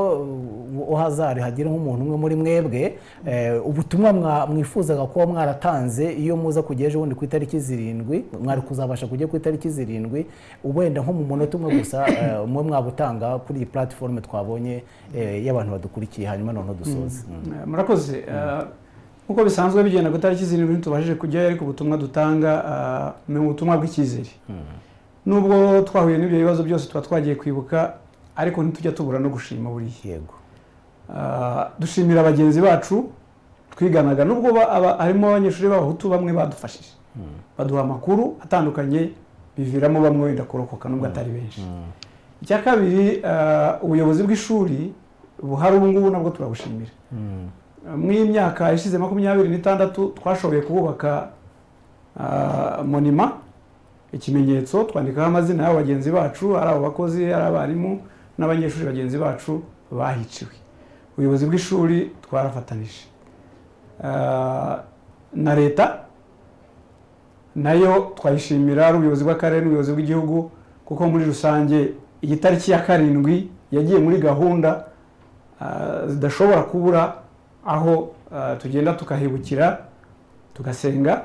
uh, uhazari hagire nk'umuntu umwe muri mwebwe eh, ubutumwa mwa- mwifuzaga kuba mwaratanze iyo muza kujya ejo bundi ku itariki zirindwi mwari kuzabasha kujya ku itariki zirindwi wenda nko mu munota umwe gusa eh, umwe mwabutanga kuri iyi platiforume twabonye eh, y'abantu badukurikiye hanyuma noneho dusoze Mm. Eh, murakoze Eh, nk'uko bisanzwe bigenda ku itariki zirindwi ntitubashije kujyayo ariko ubutumwa dutanga eh, ni ubutumwa bw'icyizere nubwo twahuye n'ibyo bibazo byose tuba twagiye kwibuka ariko ntitujya tubura no gushima buriya yego Ah, dushimira bagenzi bacu twiganaga nubwo ba- aba- harimo abanyeshuri b'abahutu bamwe badufashije baduha amakuru atandukanye biviramo bamwe wenda kurokoka nubwo atari benshi icya kabiri ah, ubuyobozi bw'ishuri buhari ubu ngubu nabwo turabushimira muri iyi myaka ishize makumyabiri n'itandatu twashoboye kubaka monima ikimenyetso twandikaho amazina y'abo bagenzi bacu ari abo bakozi ari abarimu n'abanyeshuri bagenzi bacu bahiciwe ubuyobozi bw'ishuri twarafatanije Ah, na leta nayo twayishimira ari ubuyobozi bw'akarere n'ubuyobozi bw'igihugu kuko muri rusange igitariki ya karindwi yagiye muri gahunda ah, zidashobora kubura aho ah, tugenda tukahibukira tugasenga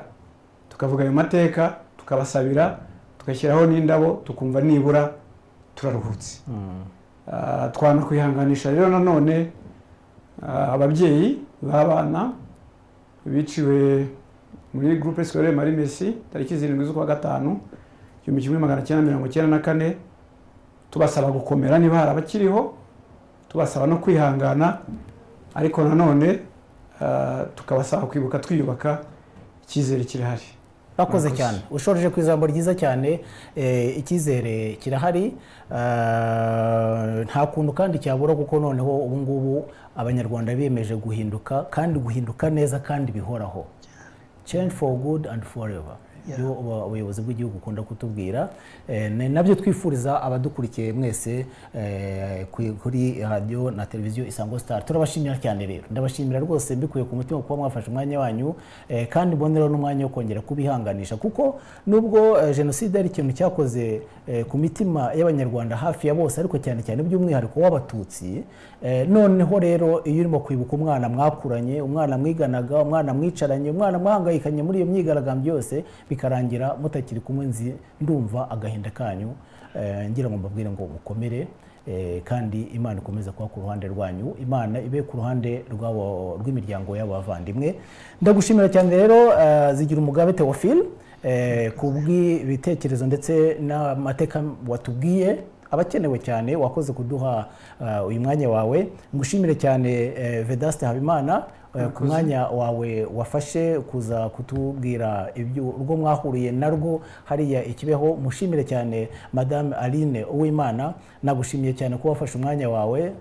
tukavuga ayo mateka tukabasabira tugashyiraho n'indabo tukumva nibura turaruhutse Ah, twanakwihanganisha rero nanone ah, ababyeyi b'abana biciwe muri groupe scolaire marie merci tariki zirindwi z'ukwa gatanu igihumbi kimwe magana cyenda mirongo cyenda na kane tubasaba gukomera niba hari abakiriho tubasaba no kwihangana ariko nanone ah, tukabasaba kwibuka twiyubaka icyizere kirahari bakoze Murakoze. cyane ushoreje ku ijambo ryiza cyane eh, icyizere kirahari eh, nta kuntu kandi cyabura kuko noneho ubu ngubu abanyarwanda biyemeje guhinduka kandi guhinduka neza kandi bihoraho change for good and forever Yeah. niyo ubu- ubuyobozi bw'igihugu ukunda kutubwira Eh, ni nabyo twifuriza abadukurikiye mwese eh, ku- kuri radiyo na televiziyo isango star turabashimira cyane rero ndabashimira rwose mbikuye ku mutima kuba mwafashe umwanya wanyu eh, kandi mboneraho n'umwanya wo kongera kubihanganisha kuko nubwo eh, jenoside ari ikintu cyakoze eh, ku mitima y'abanyarwanda hafi ya bose ariko cyane cyane by'umwihariko w'abatutsi eh, noneho rero iyo urimo kwibuka umwana mwakuranye umwana mwiganaga umwana mwicaranye umwana mwahangayikanye muri iyo myigaragambyo yose bikarangira mutakiri kumwe nzi ndumva agahinda kanyu eh, ngira ngo mbabwire ngo mukomere eh, kandi imana ikomeze kuba ku ruhande rwanyu imana ibe ku ruhande rw'abo rw'imiryango y'abavandimwe ndagushimira cyane rero eh, zigira umugabe Theophile eh, kubw'ibitekerezo ndetse n'amateka watubwiye abakenewe cyane wakoze kuduha uh, uyu mwanya wawe ngushimire cyane eh, Vedaste Habimana eh, ku mwanya wawe wafashe kuza kutubwira ibyo urwo mwahuriye narwo hariya ikibeho mushimire cyane Madame Aline Uwimana nagushimiye cyane kuba wafashe umwanya wawe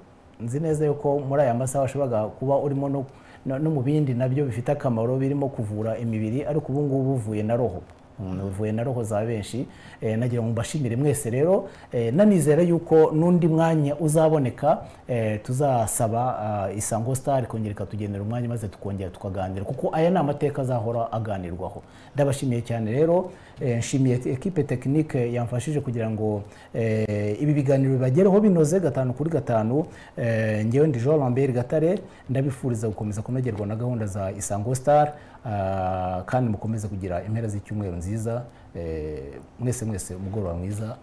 nzi neza yuko muri aya masaha washoboraga kuba urimo no- no no mu bindi nabyo bifite akamaro birimo kuvura imibiri ariko ubu ngubu uvuye na roho Mm, uvuye na roho za benshi Eh, nagira ngo mbashimire mwese rero Eh, nanizera yuko n'undi mwanya uzaboneka eh, tuzasaba ah, isango star kongera ikatugenera umwanya maze tukongera tukaganira kuko aya ni amateka azahora aganirwaho ndabashimiye cyane rero Eh, nshimiye ekipe tekinike yamfashije kugira ngo eh, ibi biganiro bibagereho binoze gatanu kuri gatanu Eh, ngewe ndi jean lambert gatare ndabifuriza gukomeza kunogerwa na gahunda za isango star ah, kandi mukomeze kugira impera z'icyumweru nziza Eh, mwese mwese umugoroba mwiza